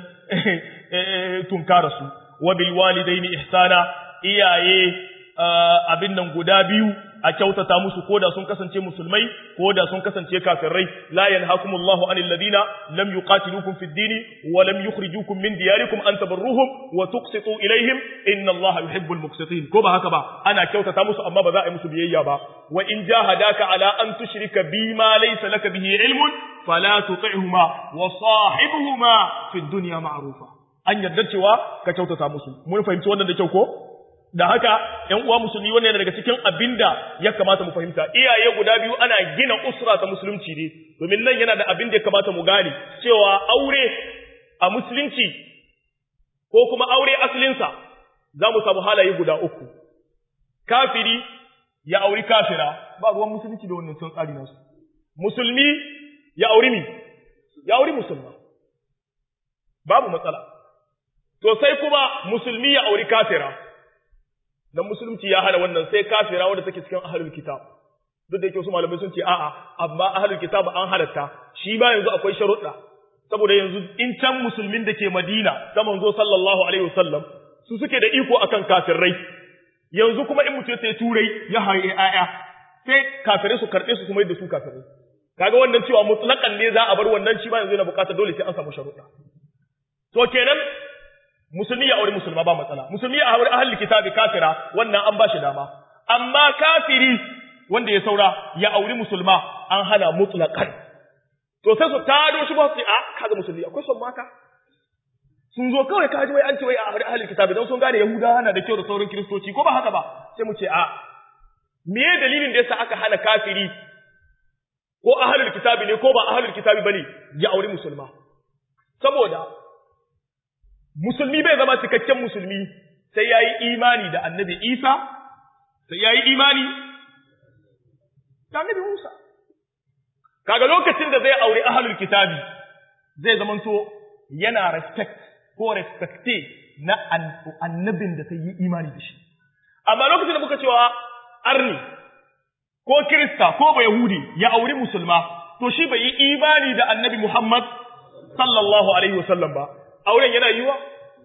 tunkara su wa bil walidaini ihsana iyaye abin nan guda biyu a kyautata musu koda sun kasance musulmai koda sun kasance kafirai la yanhakumullahu anil ladina lam yuqatilukum fid dini wa lam yukhrijukum min diyarikum an tabarruhum wa tuqsitu ilaihim inna allaha yuhibbul muqsitin ko ba haka ba ana kyautata musu amma ba za a yi musu biyayya ba wa in jahadaka ala an tushrika bima laysa laka bihi ilmun fala tuti'huma wa sahibuhuma fid dunya ma'rufa an yarda cewa ka kyautata musu mun fahimci wannan da kyau ko da haka ‘yan uwa musulmi wannan yana daga cikin abinda ya kamata mu fahimta iyaye guda biyu ana gina usra ta musulunci ne domin nan yana da abin da ya kamata mu gane cewa aure a musulunci ko kuma aure asalinsa za mu samu halaye guda uku kafiri ya auri kafira ba ruwan musulunci da wannan sun tsari nasu musulmi ya auri mi ya auri musulma babu matsala to sai kuma musulmi ya auri kafira dan musulunci ya hana wannan sai kafira wanda take cikin ahlul kitab duk da yake wasu malamai sun ce a'a amma ahlul kitab an halatta shi ba yanzu akwai sharuɗa saboda yanzu in can musulmin da ke Madina da manzo sallallahu alaihi wasallam su suke da iko akan kafirai yanzu kuma in mutum sai turai ya haye aya sai kafirai su karɓe su kuma yadda su kafirai kaga wannan cewa mutlakan ne za a bar wannan shi ba yanzu yana bukatar dole sai an samu sharuɗa to kenan musulmi ya aure musulma ba matsala musulmi ya aure ahli kitabi kafira wannan an ba shi dama amma kafiri wanda ya saura ya auri musulma an hana mutlaqan to sai su tado shi ba su a kaga musulmi akwai son mata sun zo kawai kaji wai an ce wai a aure ahli kitabi don sun gane yahudawa na da kyau da sauran kiristoci ko ba haka ba sai mu ce a me dalilin da yasa aka hana kafiri ko ahlul kitabi ne ko ba ahlul kitabi bane ya auri musulma saboda musulmi bai zama cikakken musulmi sai ya yi imani da annabi Isa, sai ya yi imani da annabi Musa. Kaga lokacin da zai aure ahalul kitabi zai zamanto yana respect ko respecte na annabin da ta yi imani da shi. Amma lokacin da muka cewa arni ko Kirista ko ba Yahudi ya auri musulma, to shi bai yi imani da annabi Muhammad sallallahu alaihi wasallam ba. auren yana yiwa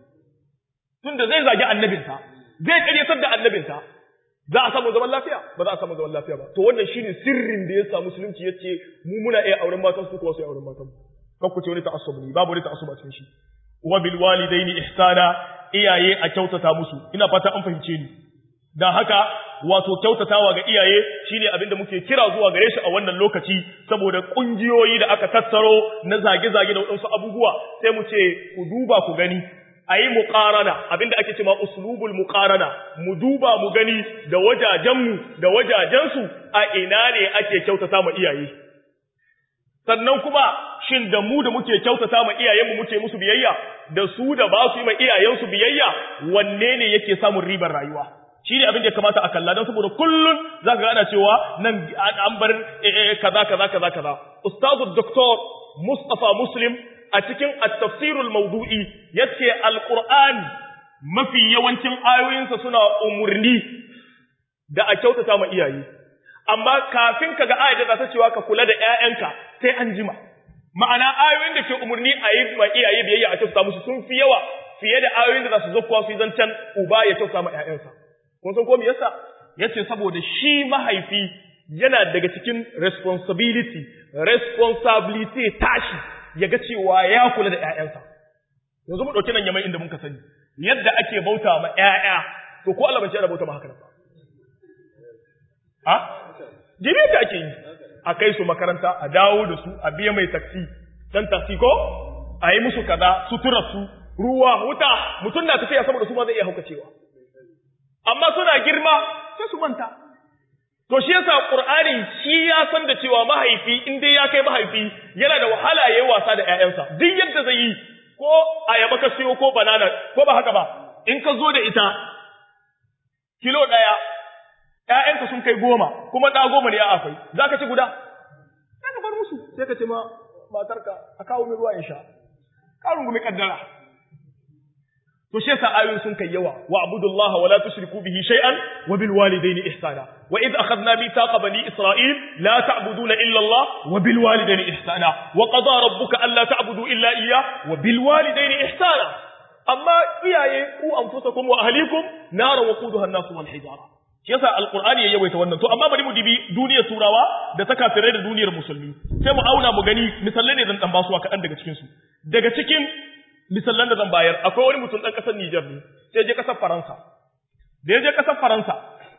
tunda zai zagi annabinta zai karyatar da annabinta za a samu zaman lafiya ba za a samu zaman lafiya ba to wannan shine sirrin da ya sa musulunci yace mu muna iya auren matan su kuma su auren matan kan ku ce wani ta'assub ne babu wani ta'assub a cikin shi wa bil walidaini ihsana iyaye a kyautata musu ina fata an fahimce ni dan haka wato kyautatawa ga iyaye shine abin da muke kira zuwa gare shi a wannan lokaci saboda kungiyoyi da aka tattaro na zage-zage da waɗansu abubuwa sai mu ce ku duba ku gani a yi muƙarana abinda ake cewa uslubul muƙarana mu duba mu gani da wajajenmu da wajajensu a ina ne ake kyautata ma iyaye sannan kuma shin da mu da muke kyautata ma iyayenmu muke musu biyayya da su da ba su yi ma iyayensu biyayya wanne ne yake samun ribar rayuwa shi ne abin da ya kamata a kalla don saboda kullum za ka ana cewa nan an bar kaza kaza kaza kaza ustazu doktor Mustapha Muslim a cikin at-tafsirul mawdu'i yace alqur'ani mafi yawancin ayoyinsa suna umurni da a kyautata ma iyaye amma kafin kaga ayat da ta cewa ka kula da ƴaƴanka sai an jima ma'ana ayoyin da ke umurni a yi ma iyaye biyayya a kyautata musu sun fi yawa fiye da ayoyin da za su zo kuwa su yi zancen uba ya kyautata ma ƴaƴansa kun san ko me yasa yace saboda shi mahaifi yana daga cikin responsibility responsibility tashi ya ga cewa ya kula da ƴaƴansa yanzu mu dauki nan yaman inda muka sani yadda ake bauta ma ƴaƴa to ko Allah bai ce ana bauta ma haka ba ha jibi da ake yi a kai su makaranta a dawo da su a biya mai taksi dan taksi ko a yi musu kaza sutura su ruwa wuta mutum na tafiya saboda su ma zai iya haukacewa amma suna girma sai su manta to shi yasa qur'ani shi ya san da cewa mahaifi in dai ya kai mahaifi yana da wahala yayi wasa da ƴaƴansa duk yadda zai yi ko ayaba ka siyo ko banana ko ba haka ba in ka zo da ita kilo ɗaya ƴaƴanka sun kai goma kuma ɗa goma ne ya afai za ka ci guda za ka bar musu sai ka ce ma matarka a kawo min ruwa in sha ka rungumi kaddara to shi yasa ayoyin sun kai yawa wa abudullaha wa la tushriku bihi shay'an wa bil walidayni ihsana wa id akhadna mithaqa bani isra'il la ta'buduna illa Allah wa bil walidayni ihsana wa qada rabbuka alla ta'budu illa iyyah wa bil walidayni ihsana amma iyaye ku anfusakum wa ahlikum nara waquduha an-nas wal hijara shi yasa alqur'ani ya yawaita wannan to amma bari mu dibi duniyar turawa da ta kafirai da duniyar musulmi sai mu auna mu gani misalai ne zan dan basuwa kaɗan daga cikin su daga cikin misallan da zan bayar akwai wani mutum ɗan ƙasar Nijar ne sai je ƙasar Faransa da ya je ƙasar Faransa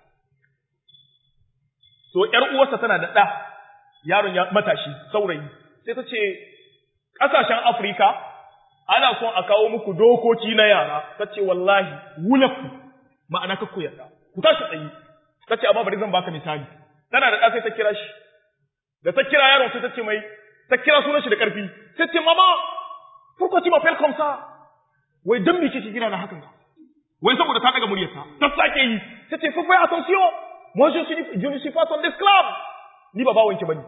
so ƴar uwarsa tana da ɗa yaron ya matashi saurayi sai ta ce ƙasashen Afirka ana son a kawo muku dokoki na yara ta ce wallahi wulaku ma'ana ka ku yarda ku tashi tsayi ta ce amma bari zan baka misali tana da ɗa sai ta kira shi da ta kira yaron sai ta ce mai ta kira sunan shi da ƙarfi sai ce mama pourquoi tu m'appelles comme ça wai dan me kike kira na hakan wai saboda ta daga muryarsa ta sake yi tace fa fai attention moi je suis je ne suis pas ton esclave ni ba bawon ki bane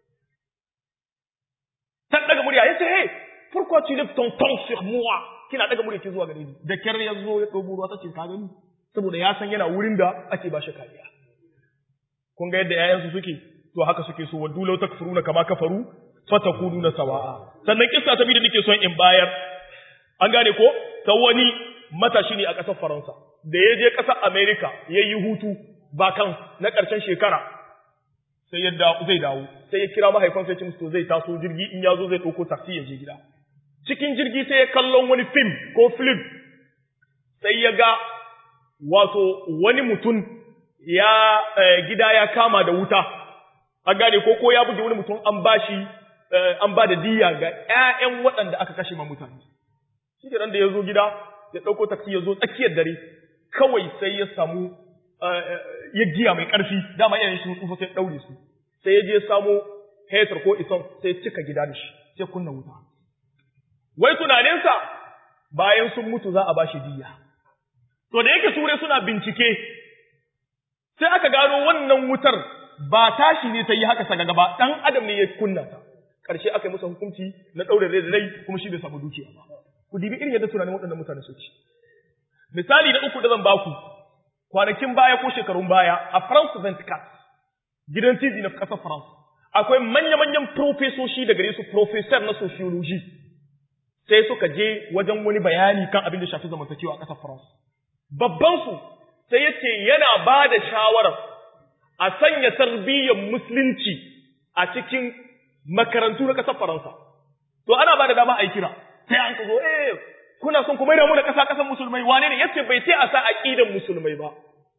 ta daga murya yace hey pourquoi tu lèves ton ton sur moi kina daga murya ki zuwa gare ni da kyar ya zo ya dogo ruwa tace ka gani saboda ya san yana wurin da ake ba shi kariya kun ga yadda ƴaƴansu suke to haka suke so waddu law takfuruna kama kafaru fatakununa sawa'a sannan kissa ta biyu da nake son in bayar an gane ko ta wani matashi ne a ƙasar Faransa da ya je ƙasar America yayi hutu ba kan na ƙarshen shekara sai ya zai dawo sai ya kira mahaifansa ya ce musu zai taso jirgi in ya zo zai ɗauko taxi ya je gida cikin jirgi sai ya kallon wani film ko film sai ya ga wato wani mutum ya gida ya kama da wuta an gane ko ko ya buge wani mutum an bashi an ba da diya ga ƴaƴan waɗanda aka kashe ma mutane shi da da ya zo gida ya ɗauko taksi ya zo tsakiyar dare kawai sai ya samu ya giya mai ƙarfi dama iyayen shi tsufa sai ɗaure su sai ya je samo hetar ko ison sai cika gida da shi sai kunna wuta wai tunaninsa bayan sun mutu za a ba shi diya to da yake turai suna bincike sai aka gano wannan wutar ba tashi ne ta yi haka sagaga ba ɗan adam ne ya kunna ta ƙarshe aka yi masa hukunci na ɗaure rai da rai kuma shi bai samu dukiya ba ku dibi irin yadda tunanin waɗannan mutane su ci misali na uku da zan baku kwanakin baya ko shekarun baya a France 24 gidan TV na ƙasar France akwai manya-manyan profesoshi da gare su professor na sociology sai suka je wajen wani bayani kan abin da shafi zamantakewa a ƙasar France babban su sai yace yana ba da shawarar a sanya tarbiyyar musulunci a cikin makarantu na ƙasar Faransa. To ana ba da dama a yi kira, sai an ka zo, eh, kuna son kuma yana mu da ƙasa ƙasar musulmai, wane ne yace bai ce a sa aƙidan musulmai ba.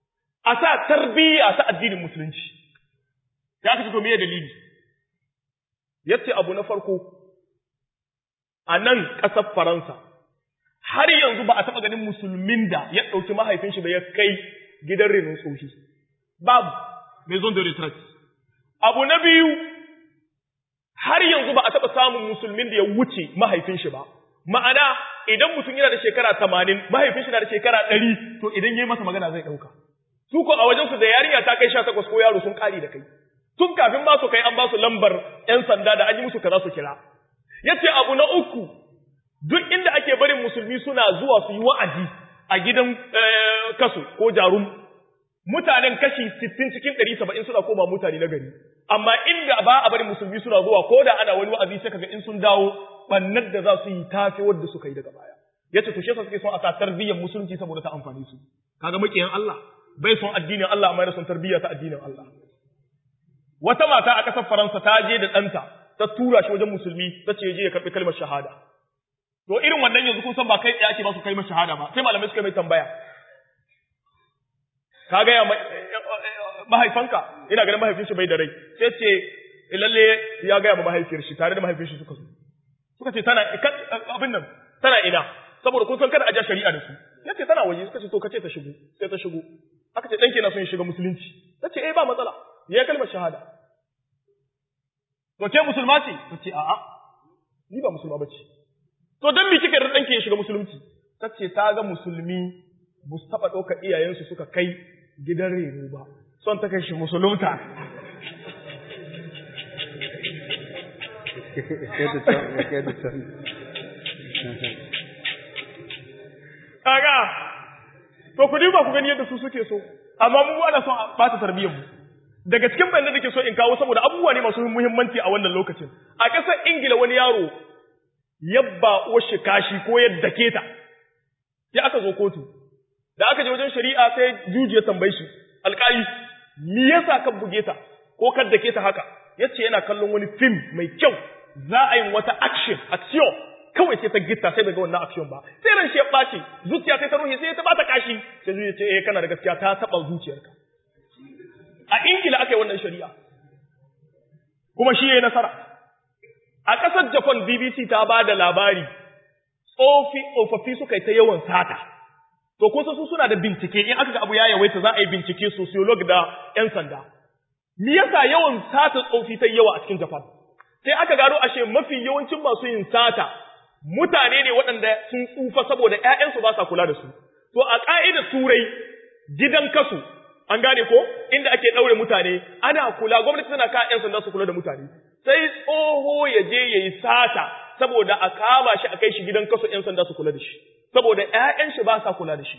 a sa tarbiyya ta addinin musulunci ya kace to meye dalili yace abu na farko a nan ƙasar Faransa har yanzu ba a taɓa ganin musulmin da ya ɗauki mahaifin shi da ya kai gidan renon tsohi babu maison de retraite abu na biyu har yanzu ba a taɓa samun musulmin da ya wuce mahaifin shi ba ma'ana idan mutum yana da shekara tamanin mahaifin shi na da shekara ɗari to idan ya yi masa magana zai ɗauka su ko a wajen su da yarinya ta kai sha takwas ko yaro sun ƙari da kai tun kafin ma su kai an ba su lambar ‘yan sanda da an yi musu kaza su kira yace abu na uku duk inda ake barin musulmi suna zuwa su yi wa'azi a gidan kasu ko jarum mutanen kashi 60 cikin 170 suna koma mutane na gari amma inda ba a barin musulmi suna zuwa ko da ana wani wa'azi sai kaga in sun dawo bannar da za su yi tafi wadda suka yi daga baya yace to shi yasa suke son a sa tarbiyyar musulunci saboda ta amfani su kaga makiyan Allah bai son addinin Allah amma yana son tarbiyya ta addinin Allah wata mata a ƙasar Faransa ta je da ɗanta ta tura shi wajen musulmi ta ce je ya karɓi kalmar shahada to irin wannan yanzu kun san ba kai tsaye ake ba su kalmar shahada ba sai malamai suka mai tambaya ka ga mahaifanka ina ganin mahaifin shi bai da rai sai ce lalle ya gaya ma mahaifiyar shi tare da mahaifin shi suka zo suka ce tana abin nan tana ina saboda kun san kada a ja shari'a da su yace tana waje suka ce to kace ta shigo sai ta shigo aka ce danki na son ya shiga musulunci tace eh ba matsala ya kalmar shahada to ke musulma ce tace a'a ni ba musulma bace to dan me kika da danki ya shiga musulunci tace ta ga musulmi bu su taba dauka iyayensu suka kai gidan reno ba son ta kai shi musulunta kaga to ku duba ku gani yadda su suke so amma mu ana son a bata tarbiyyar mu daga cikin bayanan da ke so in kawo saboda abubuwa ne masu muhimmanci a wannan lokacin a ƙasar ingila wani yaro yabba uwar kashi ko yadda keta sai aka zo kotu da aka je wajen shari'a sai juji ya tambaye shi alƙali me yasa ka buge ta ko ka dake ta haka yace yana kallon wani film mai kyau za a yi wata action action kawai sai ta gitta sai daga wannan action ba sai ran shi ya ɓaci zuciya sai ta ruhe sai ta bata kashi sai zuciya ce eh kana da gaskiya ta taɓa zuciyarka a ingila aka yi wannan shari'a kuma shi yayi nasara a ƙasar japan bbc ta ba da labari tsofi tsofaffi suka yi ta yawan sata to ko su suna da bincike in aka ga abu ya yawaita za a yi bincike sociolog da yan sanda me yasa yawan sata tsofi ta yawa a cikin japan sai aka gano ashe mafi yawancin masu yin sata mutane ne waɗanda sun tsufa saboda ‘ya'yansu ba sa kula da su. To, a ƙa'idar turai gidan kasu, an gane ko, inda ake ɗaure mutane, ana kula, gwamnati tana ka ‘yan sanda su kula da mutane. Sai tsoho ya je ya yi sata, saboda a kama shi a kai shi gidan kasu ‘yan sanda su kula da shi, saboda ‘ya'yan shi ba sa kula da shi.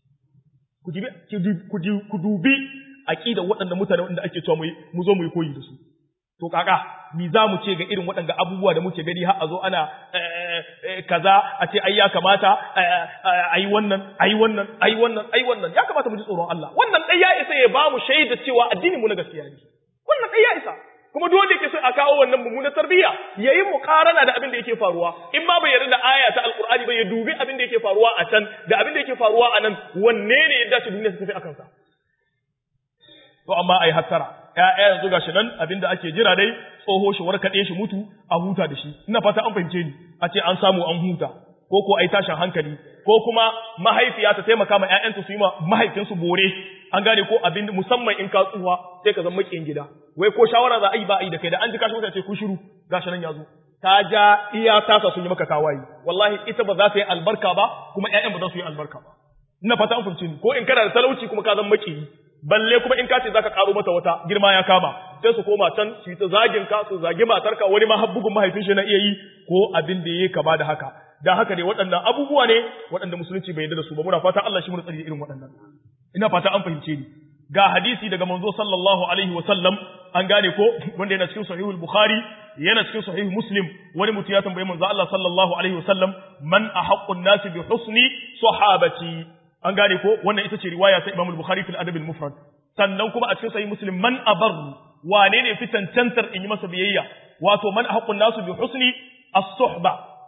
Ku dubi aƙidar waɗanda mutane wanda ake cewa mu zo mu yi koyi da su. to kaka mi za mu ce ga irin waɗanda abubuwa da muke gani har a zo ana kaza a ce ai ya kamata ai wannan ai wannan ai wannan ai wannan ya kamata mu ji tsoron Allah wannan dai ya isa ya ba mu shaida cewa addinin mu na gaskiya ne wannan dai ya isa kuma duk wanda yake so a kawo wannan mummunar tarbiyya yayi muqarana da abin da yake faruwa in ma bai yarda da aya ta alqur'ani ba ya dubi abin da yake faruwa a can da abin da yake faruwa a nan wanne ne ya dace duniya ta tafi akan sa to amma ai hattara ƴaƴa yanzu gashi nan abinda ake jira dai tsoho shi warkaɗe shi mutu a huta da shi ina fata an fahimce ni a ce an samu an huta ko ko ai tashin hankali ko kuma mahaifiya ta taimaka ma ƴaƴanta su yi ma mahaifinsu bore an gane ko abin musamman in ka tsuwa sai ka zama makiyin gida wai ko shawara za a yi ba a yi da kai da an ji kashi mutane ce ku shiru gashi nan ya zo ta ja iya tasa sun yi maka tawaye wallahi ita ba za ta yi albarka ba kuma ƴaƴan ba za su yi albarka ba ina fata an fahimce ni ko in kana da talauci kuma ka zama makiyi balle kuma in ka ce zaka karo mata wata girma ya kama sai su koma can su yi ta zagin ka su zagi matarka wani ma habbugun mahaifin shi na iya yi ko abin da yake kama da haka dan haka ne waɗannan abubuwa ne waɗanda musulunci bai yarda da su ba muna fata Allah shi mu tsari irin waɗannan ina fata an fahimce ni ga hadisi daga manzo sallallahu alaihi wa sallam an gane ko wanda yana cikin sahihul bukhari yana cikin sahih muslim wani mutum ya tambaye manzo Allah sallallahu alaihi wa sallam man ahaqqun nasi bi husni sahabati an gane ko wannan ita ce riwaya ta Imam al-Bukhari fil Adab al-Mufrad sannan kuma a cikin sahih Muslim man abarru wane ne fi tantantar in yi masa biyayya wato man haqqun nasu bi husni as-suhba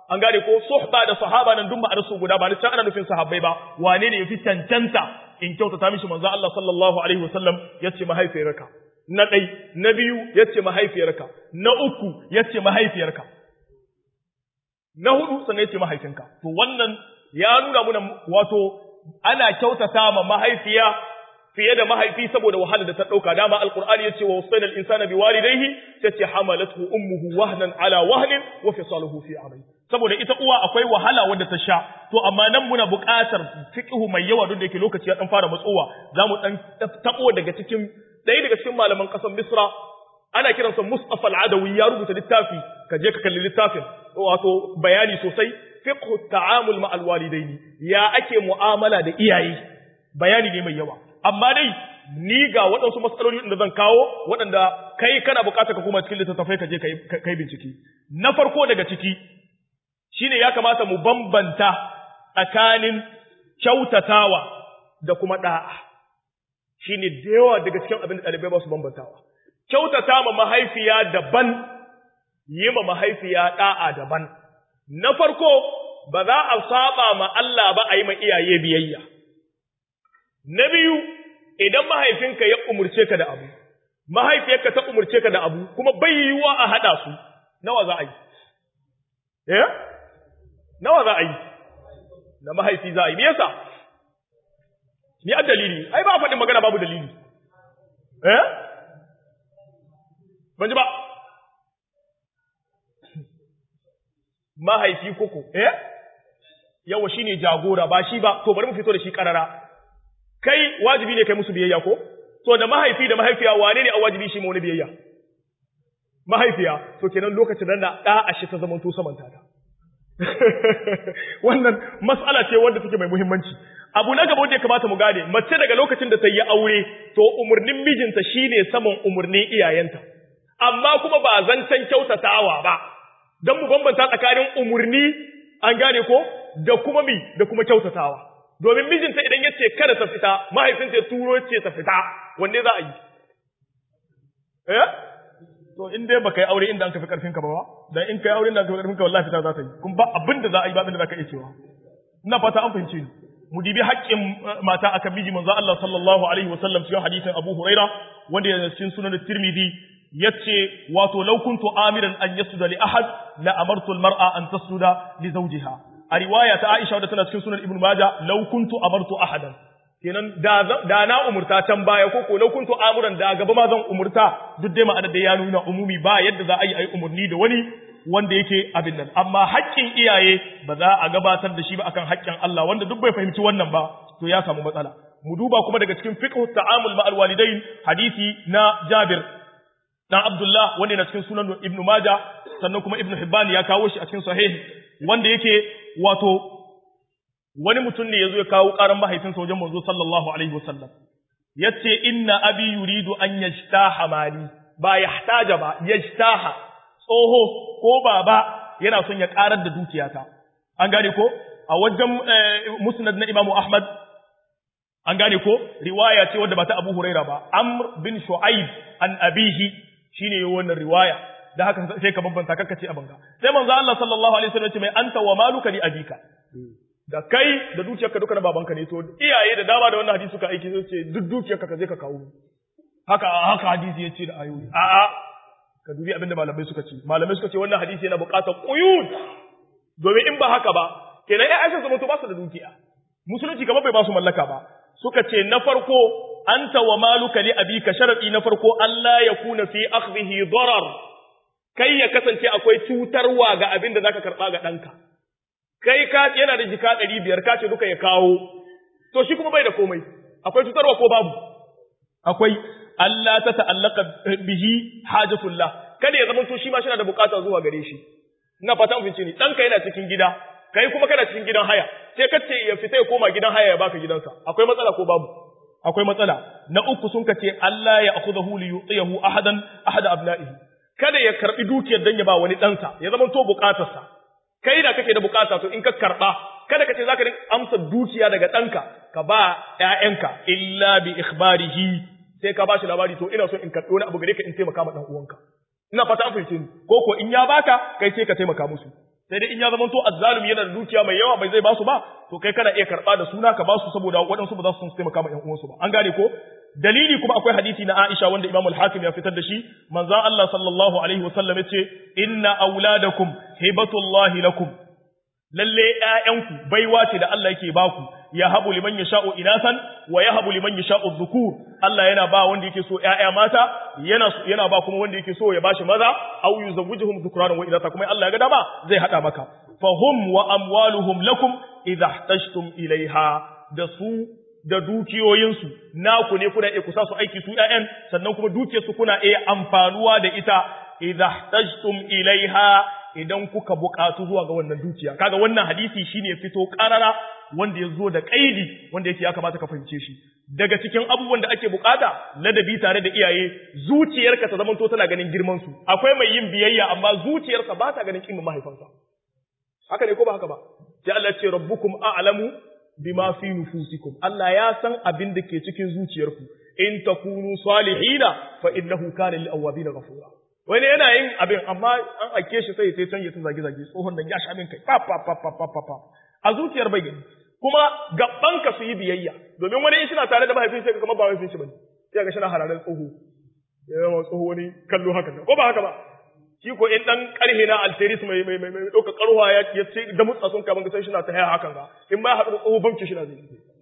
an gane ko suhba da sahaba nan duk ma'anar su guda ba ni can ana nufin sahabbai ba wane ne yafi cancanta in kyautata mishi manzo Allah sallallahu alaihi wasallam yace mahaifiyarka na ɗai na biyu yace mahaifiyarka na uku yace mahaifiyarka na hudu sannan yace mahaifinka to wannan ya nuna muna wato ana kyautata ma mahaifiya fiye da mahaifi saboda wahala da ta dauka dama alqur'ani yace wa wasayna al-insana biwalidayhi tace hamalathu ummuhu wahnan ala wahnin wa fisaluhu fi amri saboda ita uwa akwai wahala wadda ta sha to amma nan muna buƙatar fiqhu mai yawa duk da yake lokaci ya dan fara matsowa zamu dan tabo daga cikin ɗaya daga cikin malaman ƙasar Misra ana kiransa Mustafa al-Adawi ya rubuta littafi ka je ka kalli littafin wato bayani sosai fiqhu ta'amul ma'al walidaini ya ake mu'amala da iyaye bayani ne mai yawa amma dai ni ga waɗansu matsaloli da zan kawo waɗanda kai kana buƙatar ka kuma cikin littattafai ka je kai bincike na farko daga ciki shine ya kamata mu bambanta tsakanin kyautatawa da kuma da'a shine da yawa daga cikin abin da ɗalibai ba su bambantawa kyautata ma mahaifiya daban yi ma mahaifiya da'a daban na farko ba za a saba ma Allah ba a yi ma iyaye biyayya na biyu idan mahaifinka ya umurce ka da abu mahaifiyarka ta umurce ka da abu kuma bai yiwuwa a haɗa su nawa za a yi eh nawa za a yi na mahaifi za a yi me yasa ni a dalili ai ba faɗin magana babu dalili eh ban ji ba mahaifi koko eh yawa shine jagora ba shi ba to bari mu fito da shi karara kai wajibi ne kai musu biyayya ko to da mahaifi da mahaifiya wane ne a wajibi shi mu wani biyayya mahaifiya to kenan lokacin nan da da a shi ta zaman to samanta ta wannan mas'ala ce wanda take mai muhimmanci abu na gaba wanda ya kamata mu gane mace daga lokacin da ta yi aure to umurnin mijinta shine saman umurnin iyayenta amma kuma ba zancen kyautatawa ba don mu bambanta tsakanin umurni an gane ko da kuma mi da kuma kyautatawa domin mijinta idan ya ce kada ta fita mahaifinta ya turo ce ta fita wanne za a yi eh to in dai baka yi aure inda an kafi karfin ka ba dan in kai aure inda an kafi karfin ka wallahi fita za ta yi kun ba abin da za a yi ba abin da za ka iya cewa ina fata an fahimce ni mu dibi haƙƙin mata akan miji manzo Allah sallallahu alaihi wasallam cikin hadisin Abu Huraira wanda yana cikin sunan Tirmidhi yace wato law kuntu amiran an yasjuda li ahad la amartu al mar'a an tasjuda li zawjiha a riwaya ta Aisha wadda tana cikin sunan Ibn Majah law kuntu amartu ahadan kenan da da na umurta can baya ko ko law kuntu amuran da gaba ma zan umurta duk dai ma'anar da ya nuna umumi ba yadda za a yi ayi umurni da wani wanda yake abin nan amma haƙƙin iyaye ba za a gabatar da shi ba akan haƙƙin Allah wanda duk bai fahimci wannan ba to ya samu matsala mu duba kuma daga cikin fiqh ta'amul ma'al walidain hadisi na Jabir dan Abdullah wanda yana cikin sunan Ibn Majah sannan kuma Ibn Hibban ya kawo shi a cikin sahih wanda yake wato wani mutum ne yazo ya kawo karan mahaifinsa wajen manzo sallallahu alaihi wasallam yace inna abi yuridu an yajtaha mali ba yahtaja ba yajtaha tsoho ko baba yana son ya karar da dukiyata an gane ko a wajen musnad na Imam Ahmad an gane ko riwaya ce wadda ba ta Abu Huraira ba Amr bin Shu'aib an abihi shine wannan riwaya da haka sai ka bambanta kakka ce a banga sai manzo Allah sallallahu alaihi wasallam ce mai anta wa maluka li abika da kai da dukiyarka duka na babanka ne to iyaye da dama da wannan hadisi suka aiki sai ce duk dukiyarka ka je ka kawo haka haka hadisi yace da ayoyi a a ka dubi abinda malamai suka ce malamai suka ce wannan hadisi yana buƙatar quyud domin in ba haka ba kenan ai Aisha zama to ba su da dukiya musulunci kamar bai ba su mallaka ba suka ce na farko anta wa maluka li abika sharadi na farko Allah ya kuna fi akhdhihi darar kai ya kasance akwai cutarwa ga abin da zaka karba ga danka kai ka yana da jika 500 ka ce duka ya kawo to shi kuma bai da komai akwai cutarwa ko babu akwai Allah ta ta'allaka bihi hajatullah kada ya zama to shi ma shi da bukata zuwa gare shi ina fata mun fice ni danka yana cikin gida kai kuma kana cikin gidan haya sai ka ce ya fita ya koma gidan haya ya baka gidansa akwai matsala ko babu akwai matsala na uku sun kace Allah ya akhudhu li yu'tiyahu ahadan ahada abna'ihi kada ya karbi dukiyar dan ya ba wani ɗansa ya zama to bukatarsa kai da kake da bukata to in ka karba kada ka ce zaka rinka amsa dukiya daga ɗanka ka ba ƴaƴanka illa bi ikhbarihi sai ka bashi labari to ina so in karɓi wani abu gare ka in taimaka ma dan uwanka ina fata an fahimce ni ko ko in ya baka kai sai ka taimaka musu sai dai in ya zama to azzalumi yana da dukiya mai yawa bai zai basu ba to kai kana iya karba da suna ka basu saboda waɗansu ba za su taimaka ma ƴan uwansu ba an gane ko dalili kuma akwai hadisi na Aisha wanda Imam al-Hakim ya fitar da shi manzon Allah sallallahu alaihi wasallam yace inna auladakum hibatullahi lakum lalle ƴaƴanku baiwa ce da Allah yake baku ya habu liman yasha'u inasan wa ya habu liman yasha'u dhukur Allah yana ba wanda yake so ƴaƴa mata yana yana ba kuma wanda yake so ya bashi maza aw yuzawwijuhum dhukranan wa inatha kuma Allah ya ga dama zai hada maka fahum wa amwaluhum lakum idha ihtajtum ilaiha da su da dukiyoyinsu naku ne kuna iya kusa su aiki su ƴaƴan sannan kuma dukiyarsu kuna iya amfanuwa da ita idha ihtajtum ilaiha idan kuka buƙatu zuwa ga wannan dukiya kaga wannan hadisi shine fito ƙarara wanda ya zo da ƙaidi wanda yake ya kamata ka fahimce shi daga cikin abubuwan da ake buƙata ladabi tare da iyaye zuciyarka ta zamanto tana ganin girman su akwai mai yin biyayya amma zuciyarsa ba ta ganin kimin mahaifansa haka ne ko ba haka ba sai Allah ce rabbukum a'lamu bima fi nufusikum Allah ya san abin da ke cikin zuciyarku in takunu salihina fa innahu kana lil awwabin ghafura wani yana yin abin amma an ake shi sai sai canje ta zage zage tsohon nan ya sha min kai pa pa pa pa pa pa a zuciyar bai gani kuma gaban ka su yi biyayya domin wani in shi na tare da mahaifin sai kuma ba mahaifin shi bane sai ga shi na hararan tsoho ya ma tsoho wani kallo haka ko ba haka ba shi ko in dan karhe na alteris mai mai mai mai dauka karwa ya ya ce da mutsa sun kaman sai shi na ta haya hakan ga in ba haɗu da tsoho banki shi na zai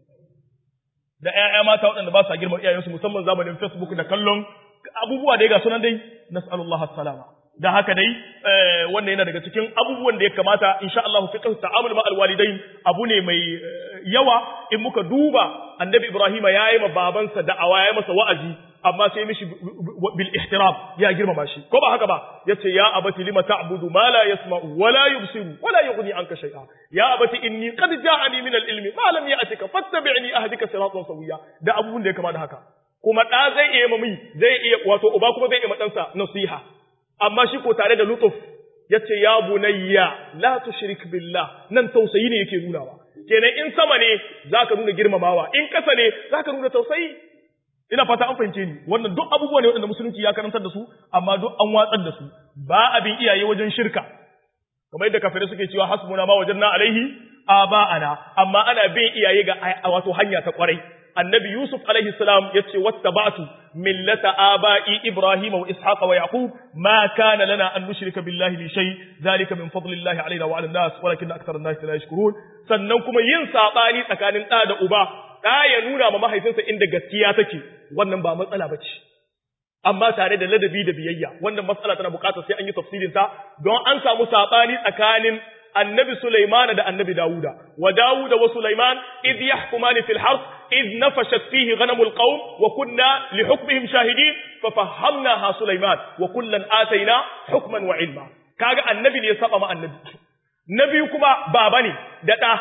da ƴaƴa mata waɗanda ba sa girman iyayensu musamman zamanin Facebook da kallon abubuwa da ga sunan dai nas'alullah as-salama da haka dai wannan yana daga cikin abubuwan da ya kamata insha Allah fiqh ta'amul ma alwalidain abu ne mai yawa in muka duba annabi Ibrahim ya yi ma babansa da'awa ya masa wa'azi amma sai mishi bil ihtiram ya girmama shi ko ba haka ba yace ya abati lima ta'budu ma la yasma'u wa la yubsiru wa la yughni anka shay'a ya abati inni qad ja'ani min al-ilmi ma lam ya'tika fattabi'ni ahdika siratan sawiya da abubuwan da ya kama da haka kuma ɗa zai iya mami zai iya wato uba kuma zai iya maɗansa nasiha amma shi ko tare da lutuf ya ce ya bunayya la tushrik billah nan tausayi ne yake nunawa kenan in sama ne zaka nuna girmamawa in ƙasa ne zaka nuna tausayi ina fata an fahimce ni wannan duk abubuwa ne waɗanda musulunci ya karantar da su amma duk an watsar da su ba abin iyaye wajen shirka kamar yadda kafirai suke cewa hasbuna ma wajanna alaihi aba'ana amma ana bin iyaye ga wato hanya ta kwarai annabi Yusuf alaihi salam yace wattaba'tu millata aba'i Ibrahim wa Ishaq wa Yaqub ma kana lana an nushrika billahi li shay zalika min fadlillahi alaina wa 'ala an-nas walakin akthara an-nas la yashkurun sannan kuma yin sabani tsakanin da da uba da ya nuna ma mahaifinsa inda gaskiya take wannan ba matsala bace amma tare da ladabi da biyayya wannan matsala tana bukatar sai an yi tafsirin ta don an samu sabani tsakanin annabi Sulaiman da annabi Dawuda wa Dawuda wa Sulaiman idh yahkumani fil harth idh nafashat fihi ghanamul qawm wa kunna li hukmihim shahidin fa fahamnaha Sulaiman wa kullan ataina hukman wa ilma kaga annabi ne ya saba ma annabi nabi kuma baba ne da da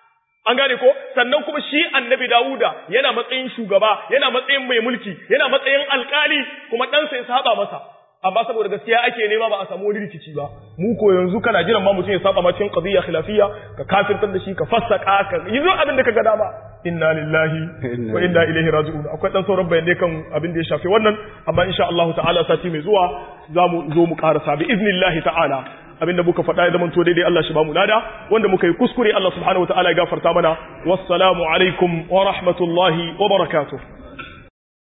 an gane ko sannan kuma shi annabi Dawuda yana matsayin shugaba yana matsayin mai mulki yana matsayin alkali kuma ɗansa ya saba masa amma saboda gaskiya ake nema ba a samu wani rikici ba mu ko yanzu kana jiran ma mutum ya saba ma cikin qadiyya khilafiyya ka kafirtar da shi ka fassaka ka yi zo abin da ka ga dama inna lillahi wa inna ilaihi raji'un akwai dan sauran bayanai kan abin da ya shafi wannan amma insha Allah ta'ala sati mai zuwa za mu zo mu karasa bi iznillahi ta'ala abinda muka faɗa ya zama to daidai Allah shi ba mu lada wanda muka yi kuskure Allah subhanahu wa ta'ala ya gafarta mana wassalamu alaikum wa rahmatullahi wa barakatuh